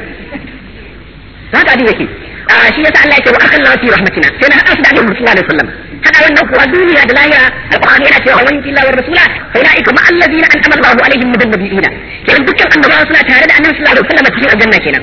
S2: haka abin yake shi yasa Allah yake wa akan lawa fi rahmatina sai na hada da Annabi sallallahu alaihi wasallam hada wannan kuwa duniya da lahira alqur'ani yana cewa wani illa wa rasula fa ulaika ma allazina an'ama Allahu alaihim min nabiyina kenan dukkan annabawa suna tare da Annabi sallallahu alaihi wasallam cikin aljanna kenan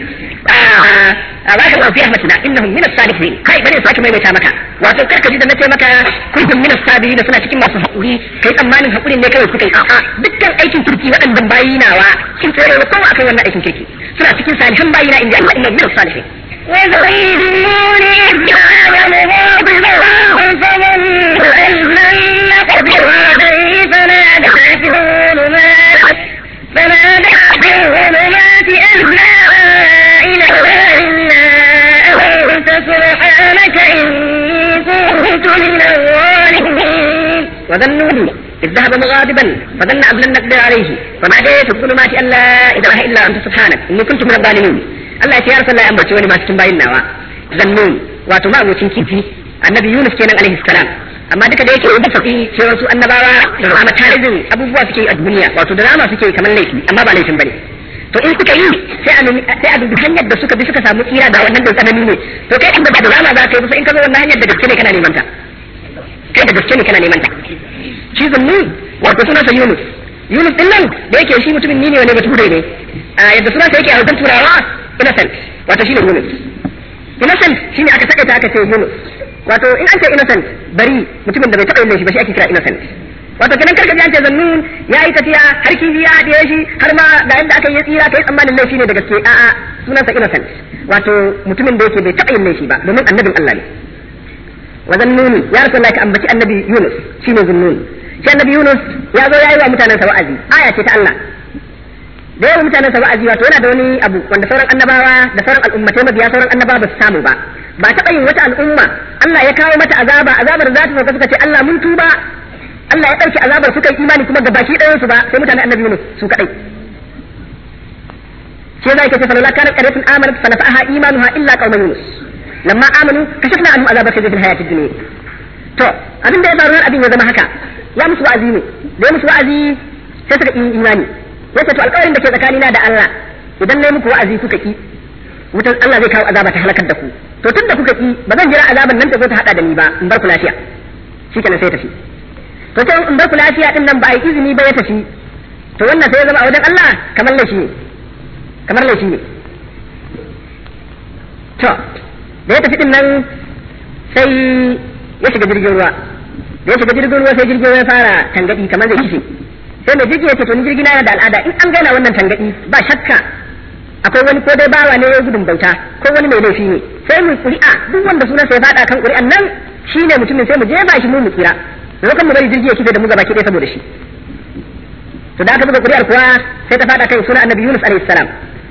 S2: بارك الله في رحمتنا انهم من الصالحين kai bane sake maimaita maka wato karka ji da nace maka kuntum min as-sabirin suna cikin masu hakuri kai tsammanin hakurin ne kawai kuka yi a'a dukkan aikin turki waɗannan bayi nawa kin tsere wa kowa akan wannan aikin kirki suna cikin salihan bayi na inda Allah innahum min as-salihin
S1: ويريدون إبداع مغاضبا فظنوا أن لن نقدر عليه فنادى في الظلمات فنادى في الظلمات أن لا إله إلا أنت سبحانك إني كنت من الظالمين
S2: وظنوا إذ ذهب مغاضبا فظن أن لن نقدر عليه فنادى في الظلمات أن لا إله إلا أنت سبحانك إني كنت من الظالمين Allah ya ce ya rasu Allah ya ambaci wani ma cikin bayin nawa zannun wato ma abocin kifi annabi Yunus kenan alaihi salam amma duka da yake da faɗi cewa su annabawa drama tarizin abubuwa suke yi a duniya wato drama suke yi kamar laifi amma ba laifin bane to in suka yi sai a nemi- sai a dubi hanyar da suka bi suka samu tsira da wannan da tsanani ne to kai inda ba drama za ka yi ba sai in ka zo wannan hanyar da gaske ne kana neman ta kai da gaske ne kana neman ta shi zunni wato sunansa Yunus Yunus din nan da yake shi mutumin ni ne wani bature ne a yadda sunansa yake a wajen turawa innocent wato shine Yunus innocent shine aka saka ta aka ce Yunus wato in an ce innocent bari mutumin da bai taɓa yin laifi ba shi ake kira innocent wato kenan karka ji an ce zannun ya yi tafiya har kifi ya haɗe shi har ma ga inda aka yi tsira kai tsammanin laifi ne da gaske a'a sunansa innocent wato mutumin da yake bai taɓa yin laifi ba domin annabin Allah ne wa zannuni ya rasu ka ambaci annabi Yunus shine zunnun shi annabi Yunus ya zo ya yi wa mutanen sa wa'azi aya ce ta Allah da yawan mutanen sa wa'azi wato yana da wani abu wanda sauran annabawa da sauran al'ummatai mabiya sauran annabawa ba su samu ba ba taɓa yin wata al'umma Allah ya kawo mata azaba azabar za ta sauka suka ce Allah mun tuba Allah ya ɗauki azabar suka yi imani kuma gabaki ɗayan su ba sai mutanen annabi Yunus su kaɗai shi yasa yake ce fa lalla kanat qaryatun amanat fa nafa'aha imanuha illa qauma Yunus lamma amanu kashafna anhum azaba khizyil hayatid dunya to abin da ya faru har abin ya zama haka ya musu wa'azi ne da ya musu wa'azi sai suka yi imani yace to alƙawarin da ke tsakanina da Allah idan nayi muku wa'azi kuka ki wutan Allah zai kawo azaba ta halakar da ku to tun da kuka ki ba zan jira azaban nan ta zo ta hada da ni ba in bar ku lafiya shikenan sai tafi to sai in bar ku lafiya din nan ba a yi izini ba ya tafi to wannan sai ya zama a wajen Allah kamar laifi ne kamar laifi ne to da ya tafi din nan sai ya shiga jirgin ruwa da ya shiga jirgin ruwa sai jirgin ruwa ya fara tangadi kamar zai kife sai mai jirgin ya ce to ni jirgin yana da al'ada in an gaina wannan tangadi ba shakka akwai wani ko dai bawa ne ya gudun bauta ko wani mai laifi ne sai mu ƙuri'a duk wanda sunan sai fada kan ƙuri'an nan shine mutumin sai mu jefa shi mu mu tsira lokacin mu bari jirgi ya kife da mu gaba ki saboda shi to da aka buga ƙuri'ar kuwa sai ta fada kan sunan annabi Yunus alaihi salam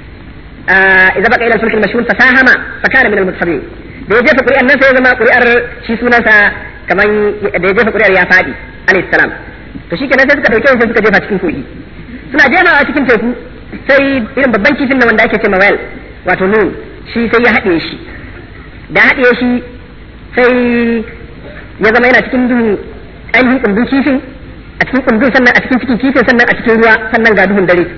S2: idza baqa ila al-fulk al-mashhun fasahama fakana min al-mutasabbihin da ya jefa ƙuri'ar nan sai ya zama ƙuri'ar shi sunansa kaman da ya jefa ƙuri'ar ya fadi alaihi salam to shikenan sai suka dauke shi sai suka jefa cikin kogi suna jefawa cikin teku sai irin babban kifin nan wanda ake ce whale wato nun shi sai ya haɗe shi da haɗe shi sai ya zama yana cikin duhu ainihin kundin kifin a cikin kundin sannan a cikin cikin kifin sannan a cikin ruwa sannan ga duhun dare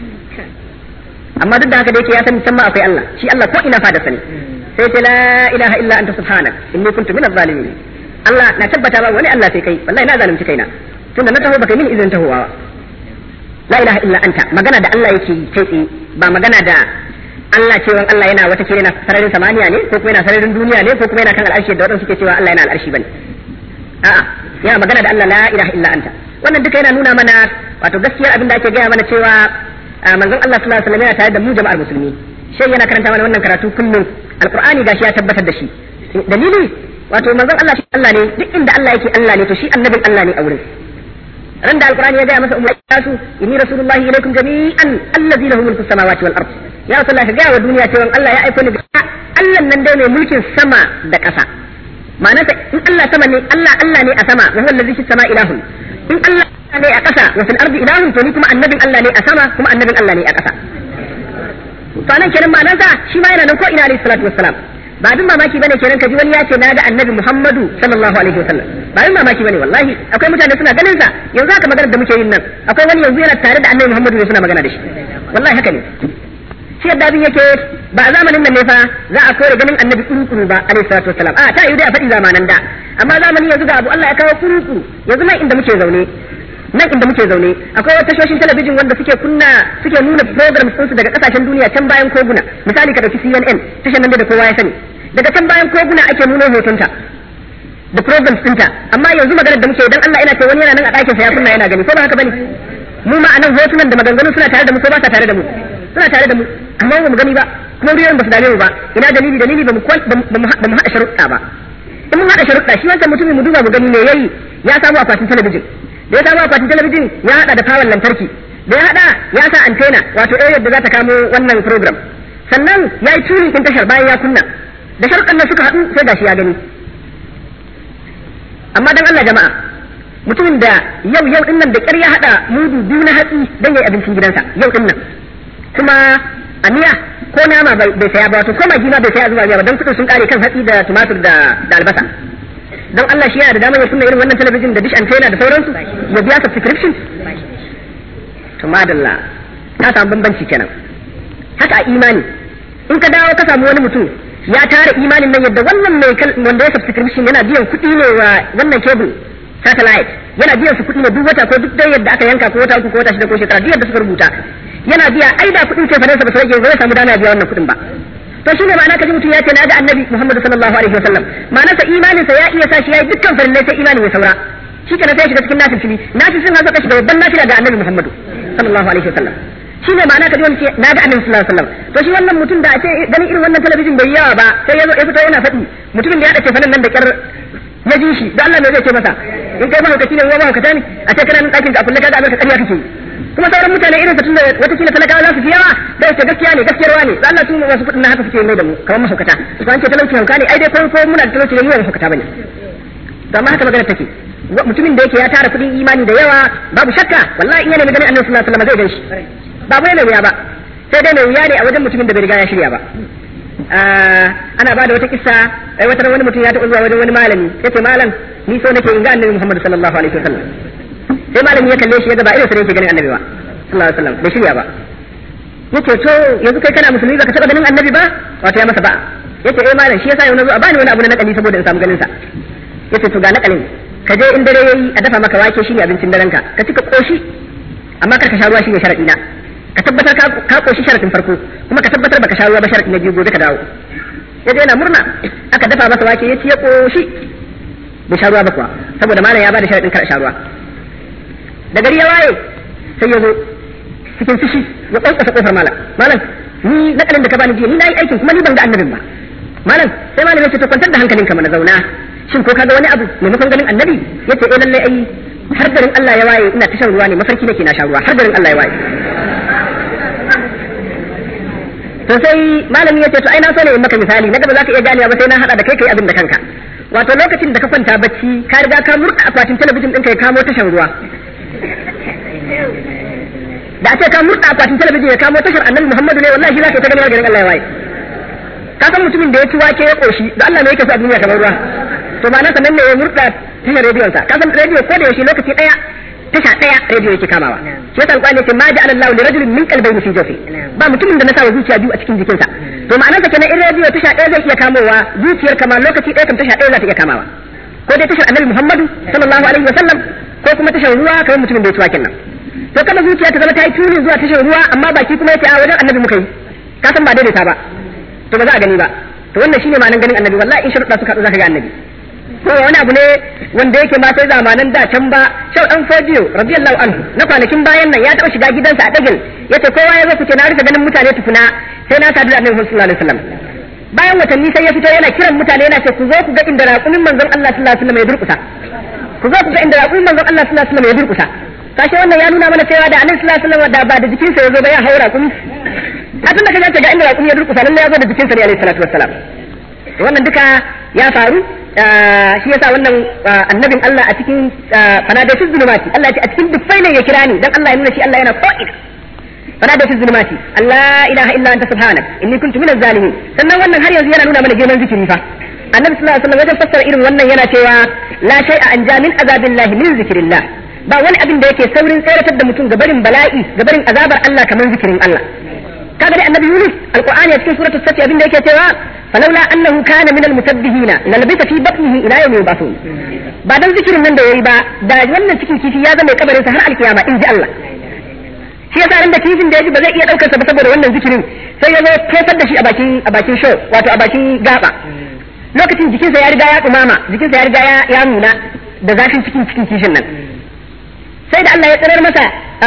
S2: amma duk da haka da yake ya san can ma akwai Allah shi Allah ko ina fada sani sai ce la ilaha illa anta subhanak inni kuntu minaz zalimin Allah na tabbata ba wani Allah sai kai wallahi na zalunci kaina tunda na taho baka min izinin tahowa la ilaha illa anta magana da Allah yake yi kai tsaye ba magana da Allah cewa Allah yana wata kire na sararin samaniya ne ko kuma yana sararin duniya ne ko kuma yana kan al'arshi da wadansu suke cewa Allah yana al'arshi bane a'a yana magana da Allah la ilaha illa anta wannan duka yana nuna mana wato gaskiyar abin da ake gaya mana cewa manzon Allah sallallahu alaihi wasallam yana tare da mu jama'ar musulmi shi yana karanta mana wannan karatu kullum alqur'ani gashi ya tabbatar da shi dalili wato manzon Allah shi Allah ne duk inda Allah yake Allah ne to shi annabin Allah ne a wurin ran da alqur'ani ya gaya masa umma su inni rasulullahi ilaikum jami'an allazi lahu mulku samawati wal ard ya rasulullah ka gaya wa duniya cewa Allah ya aiko ni Allah nan dai mai mulkin sama da ƙasa ma'anarsa in Allah sama ne Allah Allah ne a sama wa huwa allazi fis sama ilahun in Allah ne a ƙasa wa fil ardi ilahun to ni kuma annabin Allah ne a sama kuma annabin Allah ne a ƙasa to anan kenan ma'anarsa shi ma yana nan ko ina alayhi salatu wassalam ba abin mamaki bane kenan kaji wani ya ce na ga annabi Muhammadu sallallahu alaihi wasallam ba abin mamaki bane wallahi akwai mutane suna ganin sa yanzu haka magana da muke yin nan akwai wani yanzu yana tare da annabi Muhammadu ne suna magana da shi wallahi haka ne shi yadda abin yake ba a zamanin nan ne fa za a kore ganin annabi kuru ba alaihi salatu wassalam a ta yi dai a faɗi zamanan da amma zamani yanzu ga abu Allah ya kawo kuru yanzu nan inda muke zaune nan inda muke zaune akwai wata tashoshin talabijin wanda suke kunna suke nuna programs ɗinsu daga kasashen duniya can bayan koguna misali ka ɗauki CNN tashar nan da kowa ya sani daga can bayan koguna ake nuna hotonta da programs ɗinta amma yanzu maganar da muke dan Allah ina ce wani yana nan a ɗakin sa ya kunna yana gani ko ba haka bane mu ma anan hotunan da maganganu suna tare da mu ko ba sa tare da mu suna tare da mu amma ba mu gani ba kuma ruwan ba su dame mu ba ina dalili dalili ba mu ba mu haɗa sharuɗa ba in mun haɗa sharuɗa shi wancan mutumin mu duba mu gani me yayi ya samu akwatin talabijin da ya samu akwatin talabijin ya haɗa da fawon lantarki da ya haɗa ya sa antena wato area da za ta kamo wannan program sannan ya yi tuning ɗin tashar bayan ya kunna da sharuɗan nan suka haɗu sai gashi ya gani amma dan Allah jama'a mutumin da yau yau din nan da ƙyar ya haɗa mudu biyu na hatsi don ya yi abincin gidansa yau din nan kuma a miya ko nama bai saya ba wato ko magi ma bai saya zuwa miya ba don kuɗin sun ƙare kan hatsi da tumatur da albasa don Allah shi yana da damar ya kunna irin wannan talabijin da dish antenna da sauransu ya biya subscription to madalla ta samu bambanci kenan haka a imani in ka dawo ka samu wani mutum ya tara imanin nan yadda wannan mai wanda ya subscription yana biyan kuɗi ne wa wannan cable satellite yana biyan su kuɗi ne duk wata ko duk dai yadda aka yanka ko wata uku ko wata shida ko shekara duk yadda suka rubuta yana biya ai da kuɗin ce fa sa ba su rage zai samu dama biya wannan kuɗin ba to shine ma'ana kaji mutum ya ce na ga annabi Muhammad sallallahu alaihi wasallam ma'ana sa imanin sa ya iya sa shi yayi dukkan farillai sai imanin ya saura shi kenan sai shiga cikin nafil nafil sun hazo kashi da babban nafila ga annabi Muhammad sallallahu alaihi wasallam shi ne ma'ana kaji wani ce na ga annabi sallallahu alaihi wasallam to shi wannan mutum da a ce ganin irin wannan talabijin bai yawa ba sai ya zo ya fito yana faɗi mutumin da ya dace fanan nan da kyar ya ji shi da Allah ne zai ce masa in kai mahaukaci ne wa mahaukata ne a ce kana nan ɗakin ka a kulle kaga abin ka ƙarya kake kuma sauran mutane irin sa tunda wata kila talakawa za su fi yawa da ce gaskiya ne gaskiyar ne da Allah su wasu kuɗin na haka suke mai da mu kamar mahaukata to an ce talauci hauka ne ai dai ko ko muna da talauci ne mu ba mahaukata bane to amma haka magana take mutumin da yake ya tara kuɗin imani da yawa babu shakka wallahi in yana ganin Annabi sallallahu alaihi wasallam zai ganshi ba bai mai wuya ba sai dai mai wuya ne a wajen mutumin da bai riga ya shirya ba ana ba da wata kissa ai wata wani mutum ya taɓa zuwa wajen wani malami yace malam ni so nake in ga Annabi Muhammad sallallahu alaihi wasallam sai malami ya kalle shi ya ga ba irin sa yake ganin Annabi ba sallallahu alaihi wasallam bai shirya ba yace to yanzu kai kana musulmi baka taɓa ganin Annabi ba wato ya masa ba yace eh malam shi yasa yau na zo a bani wani abu na nakali saboda in samu ganin sa yace to ga nakalin ka je in dare yayi a dafa maka wake shine abincin daren ka ka cika koshi amma kar ka sha ruwa shine sharadi na ka tabbatar ka koshi sharadin farko kuma ka tabbatar baka sha ruwa ba sharadi na biyu gobe ka dawo ya yana murna aka dafa masa wake ya ci ya koshi bai sha ruwa ba kuwa saboda malam ya bada sharadin kar sha ruwa da gari ya waye sai ya zo cikin fushi ya kwankwasa kofar malam malam ni nakalin da ka bani jiya ni nayi aikin kuma ni ban ga annabin ba malam sai malam ya ce to kwantar da hankalinka mana zauna shin ko kaga wani abu maimakon ganin annabi yace eh lalle ai har garin Allah ya waye ina ta shan ruwa ne mafarki nake na sha ruwa har garin Allah ya waye to sai malami yace to ai na so ne in maka misali na gaba zaka iya ganewa ba sai na hada da kai kai abin da kanka wato lokacin da ka kwanta bacci ka riga ka murda akwatin talabijin ɗinka ya kamo tashan ruwa da a ce ka murda akwatin talabijin ya kamo tashar annabi Muhammadu ne wallahi shi zaka ta ganin garin Allah ya waye ka san mutumin da ya ci wake ya koshi da Allah ne yake so a duniya kamar ruwa to ba nan sanan ne ya murda tashar rediyon sa ka san rediyo ko da yaushe lokaci daya tasha daya rediyo yake kamawa shi yasa alƙur'ani ce ma ja'ala Allahu li rajulin min qalbayni fi jawfi ba mutumin da na sa zuciya biyu a cikin jikinsa to ma'anarsa kenan in rediyo tasha daya zai iya kamowa zuciyar kama lokaci daya kam tasha daya za ta iya kamawa ko dai tashar annabi Muhammadu sallallahu alaihi wa sallam ko kuma tashar ruwa kamar mutumin da ya ci waken nan to kada zuciya ta zama ta yi tuni zuwa tashar ruwa amma baki kuma yace a wajen annabi muka yi ka san ba daidaita ba to ba za a gani ba to wannan shine ma'anar ganin annabi wallahi in sharuɗa suka haɗu zaka ga annabi ko wani abu ne wanda yake ma sai zamanan da can ba shau dan fodiyo radiyallahu anhu na kwanakin bayan nan ya taɓa shiga gidansa a dagil yace kowa ya zo ku ce na rufe ganin mutane tukuna sai na sadu da annabi sallallahu alaihi wasallam bayan watanni sai ya fito yana kiran mutane yana ce ku zo ku ga inda raƙumin manzon Allah sallallahu alaihi wasallam ya durƙusa ku zo ku ga inda raƙumin manzon Allah sallallahu alaihi wasallam ya durƙusa kashe wannan ya nuna mana cewa da annabi sallallahu alaihi wasallam da ba da jikinsa ya zo ba ya haura raƙumi a tun da kaje ga inda raƙumi ya durƙusa lalle ya zo da jikinsa ne alaihi salatu wassalam wannan duka ya faru shi yasa wannan annabin Allah a cikin fanadatul zulumati Allah ya ce a cikin dukkai ne ya kira ni dan Allah ya nuna shi Allah yana ko'ina fanadatul zulumati Allah ilaha illa anta subhanak inni kuntu minaz zalimin sannan wannan har yanzu yana nuna mana girman zikiri fa annabi sallallahu alaihi wasallam wajen fassara irin wannan yana cewa la shay'a an jamin azabillahi min zikrillah ba wani abin da yake saurin tseratar da mutum gabarin bala'i gabarin azabar Allah kamar zikirin Allah kaga dai annabi Yunus alqur'ani a cikin suratul safi abin da yake cewa فلولا أنه كان من المسبحين للبث في بطنه إلى يوم يبعثون بعد ذكر من ده يبا da wannan cikin kifi ya zama kabarin sa har alkiyama in ji Allah shi yasa ran da kifin da yaji ba zai iya daukar sa ba saboda wannan zikirin sai ya zo tofar da shi a bakin a bakin show wato a bakin gaba lokacin jikinsa ya riga ya dumama jikinsa ya riga ya nuna da zafin cikin cikin kifin nan sai da Allah ya tsirar masa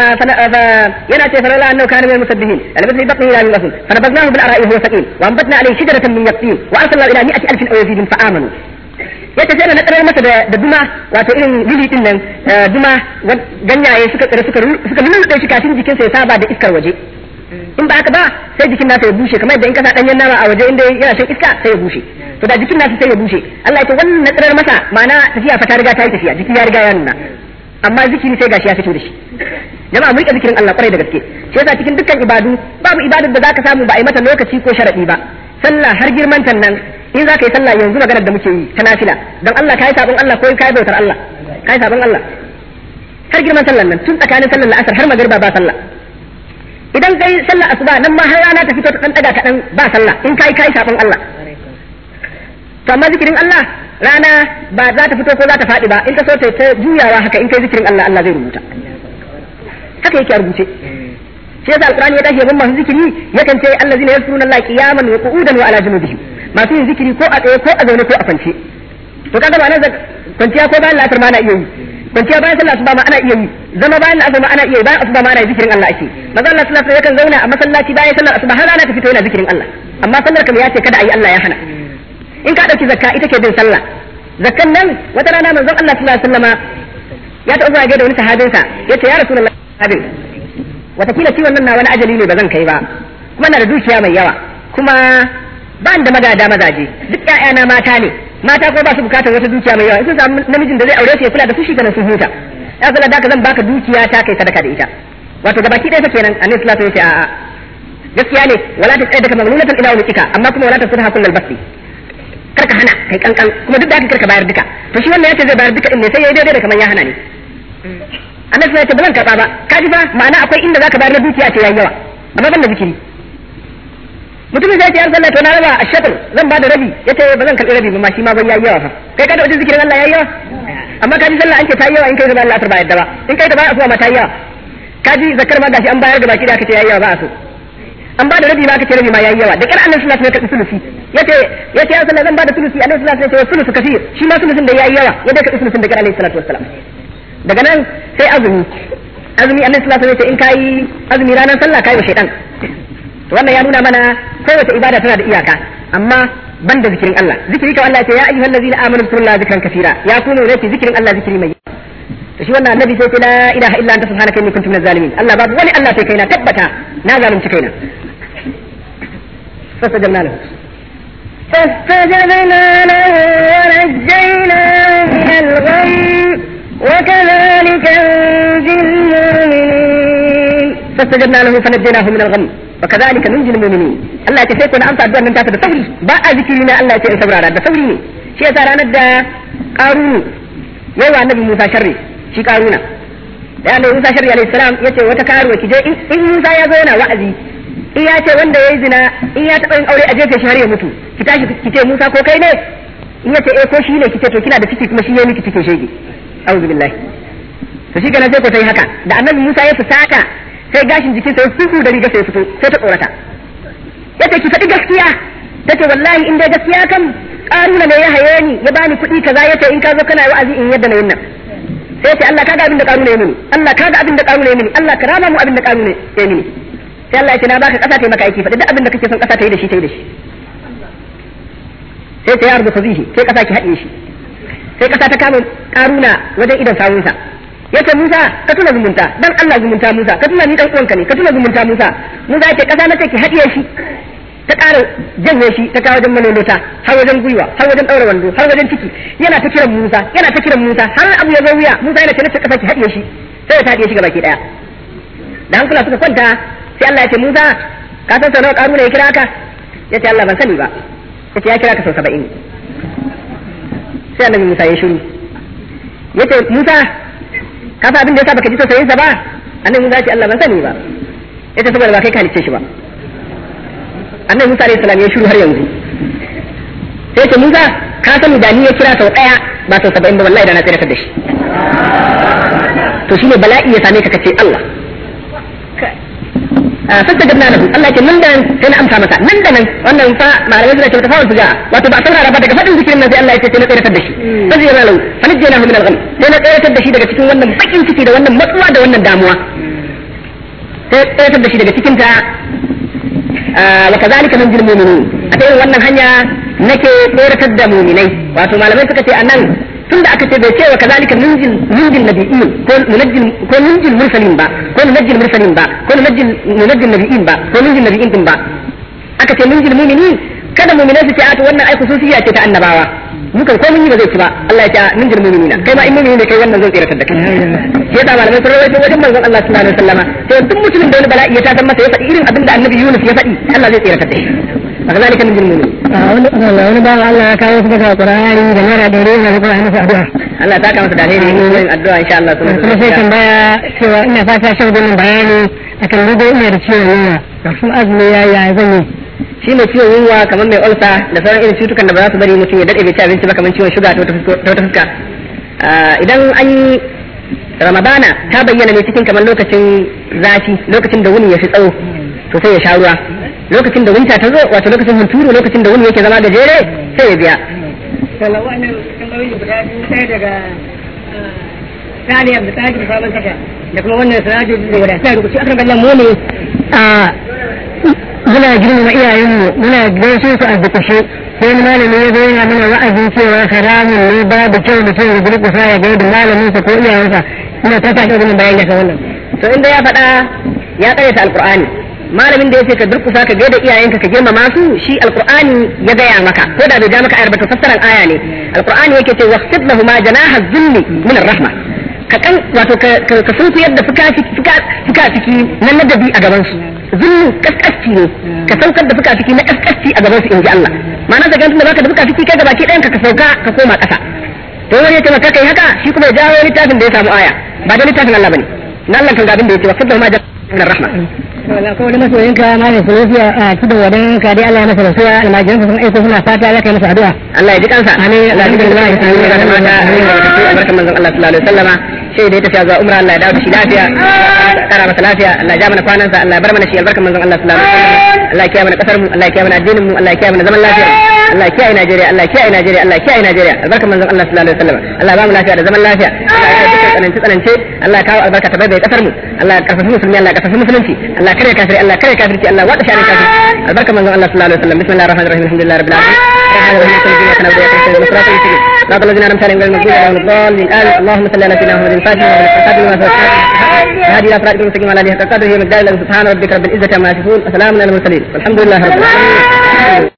S2: yana ce falala annahu kana min musabbihin albath li batni ila min fa nabadnahu bil ara'i huwa saqim wa anbatna alayhi shajaratan min yaqtin wa arsalna ila mi'ati alfin aw yazidin fa amanu yace sai na tsirar masa da duma wato irin lili din nan duma ganyaye suka tsira suka suka lulluɗe shi kafin jikinsa ya saba da iskar waje in ba haka ba sai jikin nasa ya bushe kamar yadda in ka sa danyen nama a waje inda yana shan iska sai ya bushe to da jikin nasa sai ya bushe Allah ya ce wannan na tsirar masa ma'ana tafiya fa ta riga ta yi tafiya jiki ya riga ya nuna amma zikiri sai gashi ya fito da shi jama'a mu rika zikirin Allah kwarai da gaske shi yasa cikin dukkan ibadu babu ibadar da zaka samu ba a yi mata lokaci ko sharadi ba sallah har girman nan in za ka yi sallah yanzu maganar da muke yi ta nafila don Allah ka yi sabon Allah ko ka yi bautar Allah ka yi sabon Allah har girman sallan nan tun tsakanin sallar la'asar har magariba ba sallah idan kai sallar asuba nan ma har rana ta fito ta dan daga kaɗan ba sallah in kai kai sabon Allah to amma zikirin Allah rana ba za ta fito ko za ta faɗi ba in ka so ta juyawa haka in kai zikirin Allah Allah zai rubuta haka yake a rubuce shi yasa alqur'ani ya tashi yabon masu zikiri yakan ce allazina yazkuruna Allah qiyaman wa qu'udan wa ala junubihim masu yin zikiri ko a tsaye ko a zaune ko a kwance to kaga ba nan kwanciya ko bayan la'asar ma ana iya yi kwanciya bayan sallah asuba ma ana iya yi zama bayan la'asar ma ana iya yi bayan asuba ma ana yi zikirin Allah ake maza Allah sallallahu alaihi yakan zauna a masallaci bayan sallar asuba har rana ta fito yana zikirin Allah amma sallar kam ya ce kada a yi Allah ya hana in ka dauki zakka ita ke bin sallah zakkan nan wata rana manzon Allah sallallahu alaihi wasallama ya ta zuwa ga da wani sahabinsa yace ya rasulullahi sahabin watakila ciwon nan na wani ajali ne ba zan kai ba kuma na da dukiya mai yawa kuma ba da magada mazaje duk ƴaƴana mata ne mata ko ba su bukatar wata dukiya mai yawa in sun samu namijin da zai aure su ya kula da su shi kana sun huta ya zala da zan baka dukiya ta kai sadaka da ita wato gabaki ɗaya fa kenan annabi sallallahu alaihi wasallam ya ce a'a gaskiya ne wala ta tsaye daga maglulatan ila wulika amma kuma wala ta sudha kullal basti karka hana kai kankan kuma duk da haka karka bayar duka to shi wannan yace zai bayar duka din ne sai yayi daidai da kaman ya hana ne annabi ya ce ba zan karba ba ka ji fa ma'ana akwai inda zaka bayar na dukiya ce yayi yawa amma ban da zikiri mutumin zai ce ya sallah to na raba a shatar zan ba da rabi yace ba zan karbi rabi ba ma shi ma ban yayi yawa fa kai ka da wajen zikirin Allah yayi yawa amma ka ji sallah an ce ta yi yawa in kai da Allah ta ba yadda ba in kai da ba asuwa ma ta yi yawa ka ji zakar ma gashi an bayar da baki da aka ce yayi yawa ba a so an ba da rabi ma aka ce rabi ma yayi yawa da kar annabi sallallahu alaihi wasallam ya karbi sulusi yace yace ya sallah zan ba da sulusi annabi sallallahu alaihi wasallam ya ce sulusu kafir shi ma sulusin da yayi yawa ya dai karbi sulusin da kar alaihi salatu wassalam daga nan sai azumi azumi annabi sallallahu alaihi wasallam ya ce in kai azumi ranar sallah kai wa shaytan to wannan ya nuna mana kowace ibada tana da iyaka amma ban da zikirin Allah zikiri kawai Allah ya ce ya ayyuhal ladzina amanu zkurullaha zikran kaseera ya kunu rake zikirin Allah zikiri mai to shi wannan annabi sai ce la ilaha illa anta subhanaka inni kuntu minaz zalimin Allah babu wani Allah sai kaina tabbata na zalunci kaina fastajabna lahu
S1: فاستجبنا له ونجيناه من الغم وكذلك ننجي المؤمنين
S2: فاستجبنا له فنجيناه من الغم وكذلك ننجي المؤمنين Allah ya ce sai ko na amsa addu'ar nan tasa da sauri ba a zikiri na Allah ya ce in saurara da sauri ne shi yasa ranar da Qarunu yawa annabi Musa sharri shi Qaruna da annabi Musa sharri alaihi salam yace wata karuwa ki je in Musa ya zo yana wa'azi in ya ce wanda yayi zina in ya taɓa yin aure a jefe shi har ya mutu ki tashi ki ce Musa ko kai ne in yace eh ko shi ne ki ce to kina da ciki kuma shi yayi miki cikin shege a'udhu billahi to shi kenan sai ko sai haka da annabi Musa ya fusata sai gashin jikinsa ya suku da riga sai fito sai ta tsorata yace ki faɗi gaskiya tace wallahi in dai gaskiya kam karuna ne ya haye ni ya bani kuɗi kaza yace in ka zo kana wa'azi in yadda na yin nan sai yace Allah kaga abin da karuna ya mini Allah kaga abin da karuna ya mini Allah ka rama mu abin da karuna ya mini sai Allah yace na baka kasa ta yi maka aiki faɗi duk abin da kake son kasa ta yi da shi ta yi da shi sai ta yarda fazihi sai kasa ki haɗe shi sai kasa ta kama karuna wajen idan sawunsa yace Musa ka tuna zumunta dan Allah zumunta Musa ka tuna ni dan uwanka ne ka tuna zumunta Musa Musa yace kasa na take hadiye shi ta ƙara janye shi ta kawo wajen manolota har wajen gwiwa har wajen ɗaura wando har wajen ciki yana ta kiran Musa yana ta kiran Musa har abu ya zo wuya Musa yana ce kasa ki hadiye shi sai ya hadiye shi gabaki daya da hankula suka kwanta sai Allah ya ce Musa ka san sanar ƙaru ne ya kira ka yace Allah ban sani ba yace ya kira ka sau saba'in sai annabi Musa ya shiru yace Musa ka fa abin da yasa baka ji tausayin sa ba annabi Musa ya ce Allah ban sani ba yace saboda ba kai ka halicce shi ba annabi Musa alayhi salam ya shiru har yanzu sai ce Musa ka sani da ni ya kira sau daya ba sau saba'in ba wallahi da na tsira da shi to shine bala'i ya same ka kace Allah fasta gabna lahu Allah ce nan da nan sai na amsa masa nan da nan wannan fa malamai suna ce ta fawar suja wato ba saurara ba daga fadin zikirin nan sai Allah ya ce sai na tsiratar da shi fa zai lahu fa najjaynahu min al-gham sai na tsiratar da shi daga cikin wannan bakin ciki da wannan matsuwa da wannan damuwa sai tsiratar da shi daga cikin ta wa kazalika nanjil mu'minin a ta irin wannan hanya nake tsiratar da mu'minai wato malamai suka ce anan tunda aka ce bai ce wa kazalika nunjil nunjil nabiyyin ko nunjil ko nunjil mursalin ba ko nunjil mursalin ba ko nunjil nunjil nabiyyin ba ko nunjil nabiyyin din ba aka ce nunjil mu'minin kada mu'minai su ce a to wannan ai khususiyya ce ta annabawa mukan ko mun yi ba zai ci ba Allah ya ce nunjil mu'minina kai ma in mu'mini ne kai wannan zan tsiratar da kai shi yasa malamai sun rawaito wajen manzon Allah sallallahu alaihi wasallama sai duk mutumin da wani bala'i ya ta san masa ya faɗi irin abin da annabi Yunus ya faɗi Allah zai tsiratar da shi
S3: فكذلك من المؤمنين
S2: wani ba Allah ya kawo su daga Qur'ani da naira da rena da Qur'ani su addu'a
S3: Allah ta kama su da alheri yin addu'a insha Allah
S2: kuma sai tambaya cewa ina fata shan gumin bayani akan dubo ina da ciwon yunwa da kuma azumi ya ya zan yi
S3: shi mai ciwon yunwa kamar mai ulsa da sauran irin cutukan da ba za su bari mutum ya dade bai ci abinci ba kamar ciwon shuga ta wata fuska idan an yi ramadana ta bayyana ne cikin kamar lokacin zafi lokacin da wuni ya fi tsawo to sai ya sha ruwa lokacin da winta ta zo wato lokacin hunturu lokacin da wuni yake zama gajere sai ya biya
S2: Sallah wannan tambayoyi guda biyu sai daga Sani Abdu Tajir Sabon Tasha da kuma wannan Siraju da guda sai rubuci akan kallon mu ne a muna girmama iyayenmu muna gaishe su a dukushe sai wani malami ya zo yana mana wa'azin cewa haramun ne babu kyau mutum ya durkusa ya gaida malaminsa ko iyayensa ina ta sa ɗaurin bayan daga wannan.
S3: to inda ya faɗa ya ƙaryata alƙur'ani malamin da yace ka durkusa ka gaida iyayenka ka girmama su shi alqur'ani ya gaya maka ko da bai ja maka ayar ba to fassaran aya ne alqur'ani yake ce waqsid lahuma janaha dhilli min arrahma ka kan wato ka ka sunku yadda fuka fuka fuka ciki na ladabi a gaban su zullu kaskasci ne ka saukar da fuka ciki na kaskasci a gaban su inji Allah ma'ana da ganin da baka da fuka ciki kai gabaki ɗayan ka ka sauka ka koma ƙasa to wani ya ce maka kai haka shi kuma ya jawo littafin da ya samu aya ba da littafin Allah bane na Allah kan ga abin da yake waqsid lahuma janaha min arrahma
S2: ko wani masoyinka malam Sulufiya a tudun wadan ka dai Allah ya masa rasuwa almajiransa sun aiko suna fata ya kai masa addu'a
S3: Allah ya ji kansa
S2: Amin.
S3: Allah ya ji kansa amin ya da mata amin ya da barkan manzon Allah sallallahu alaihi wasallama sai da ya tafi zuwa umra Allah ya dawo da shi lafiya kara masa lafiya Allah ya ja mana kwanansa Allah ya bar mana shi albarkan manzon Allah sallallahu alaihi wasallama Allah ya kiyaye mana kasar mu Allah ya kiyaye mana addinin mu Allah ya kiyaye mana zaman lafiya Allah ya kiyaye Najeriya Allah ya kiyaye Najeriya Allah ya kiyaye Najeriya albarkan manzon Allah sallallahu alaihi wasallama Allah ya ba mu lafiya da zaman lafiya Allah ya kiyaye tsanance tsanance Allah ya kawo albarka ta bai kasar mu Allah ya karfafa musulmi Allah ya karfafa musulunci Allah ya kare kafiri Allah ya kare kafirci Allah ya wada shani kafiri albarkan manzon Allah sallallahu alaihi wasallam bismillahir rahmanir rahim alhamdulillahi rabbil alamin صراط الذين انعمت عليهم غير المغضوب عليهم الضالين امين اللهم صل على سيدنا محمد الفاتح والخاتم لما سبق هذه الى صراط المستقيم على هذه القدر هي مقدار سبحان ربك رب العزه عما يصفون وسلام على المرسلين والحمد لله رب العالمين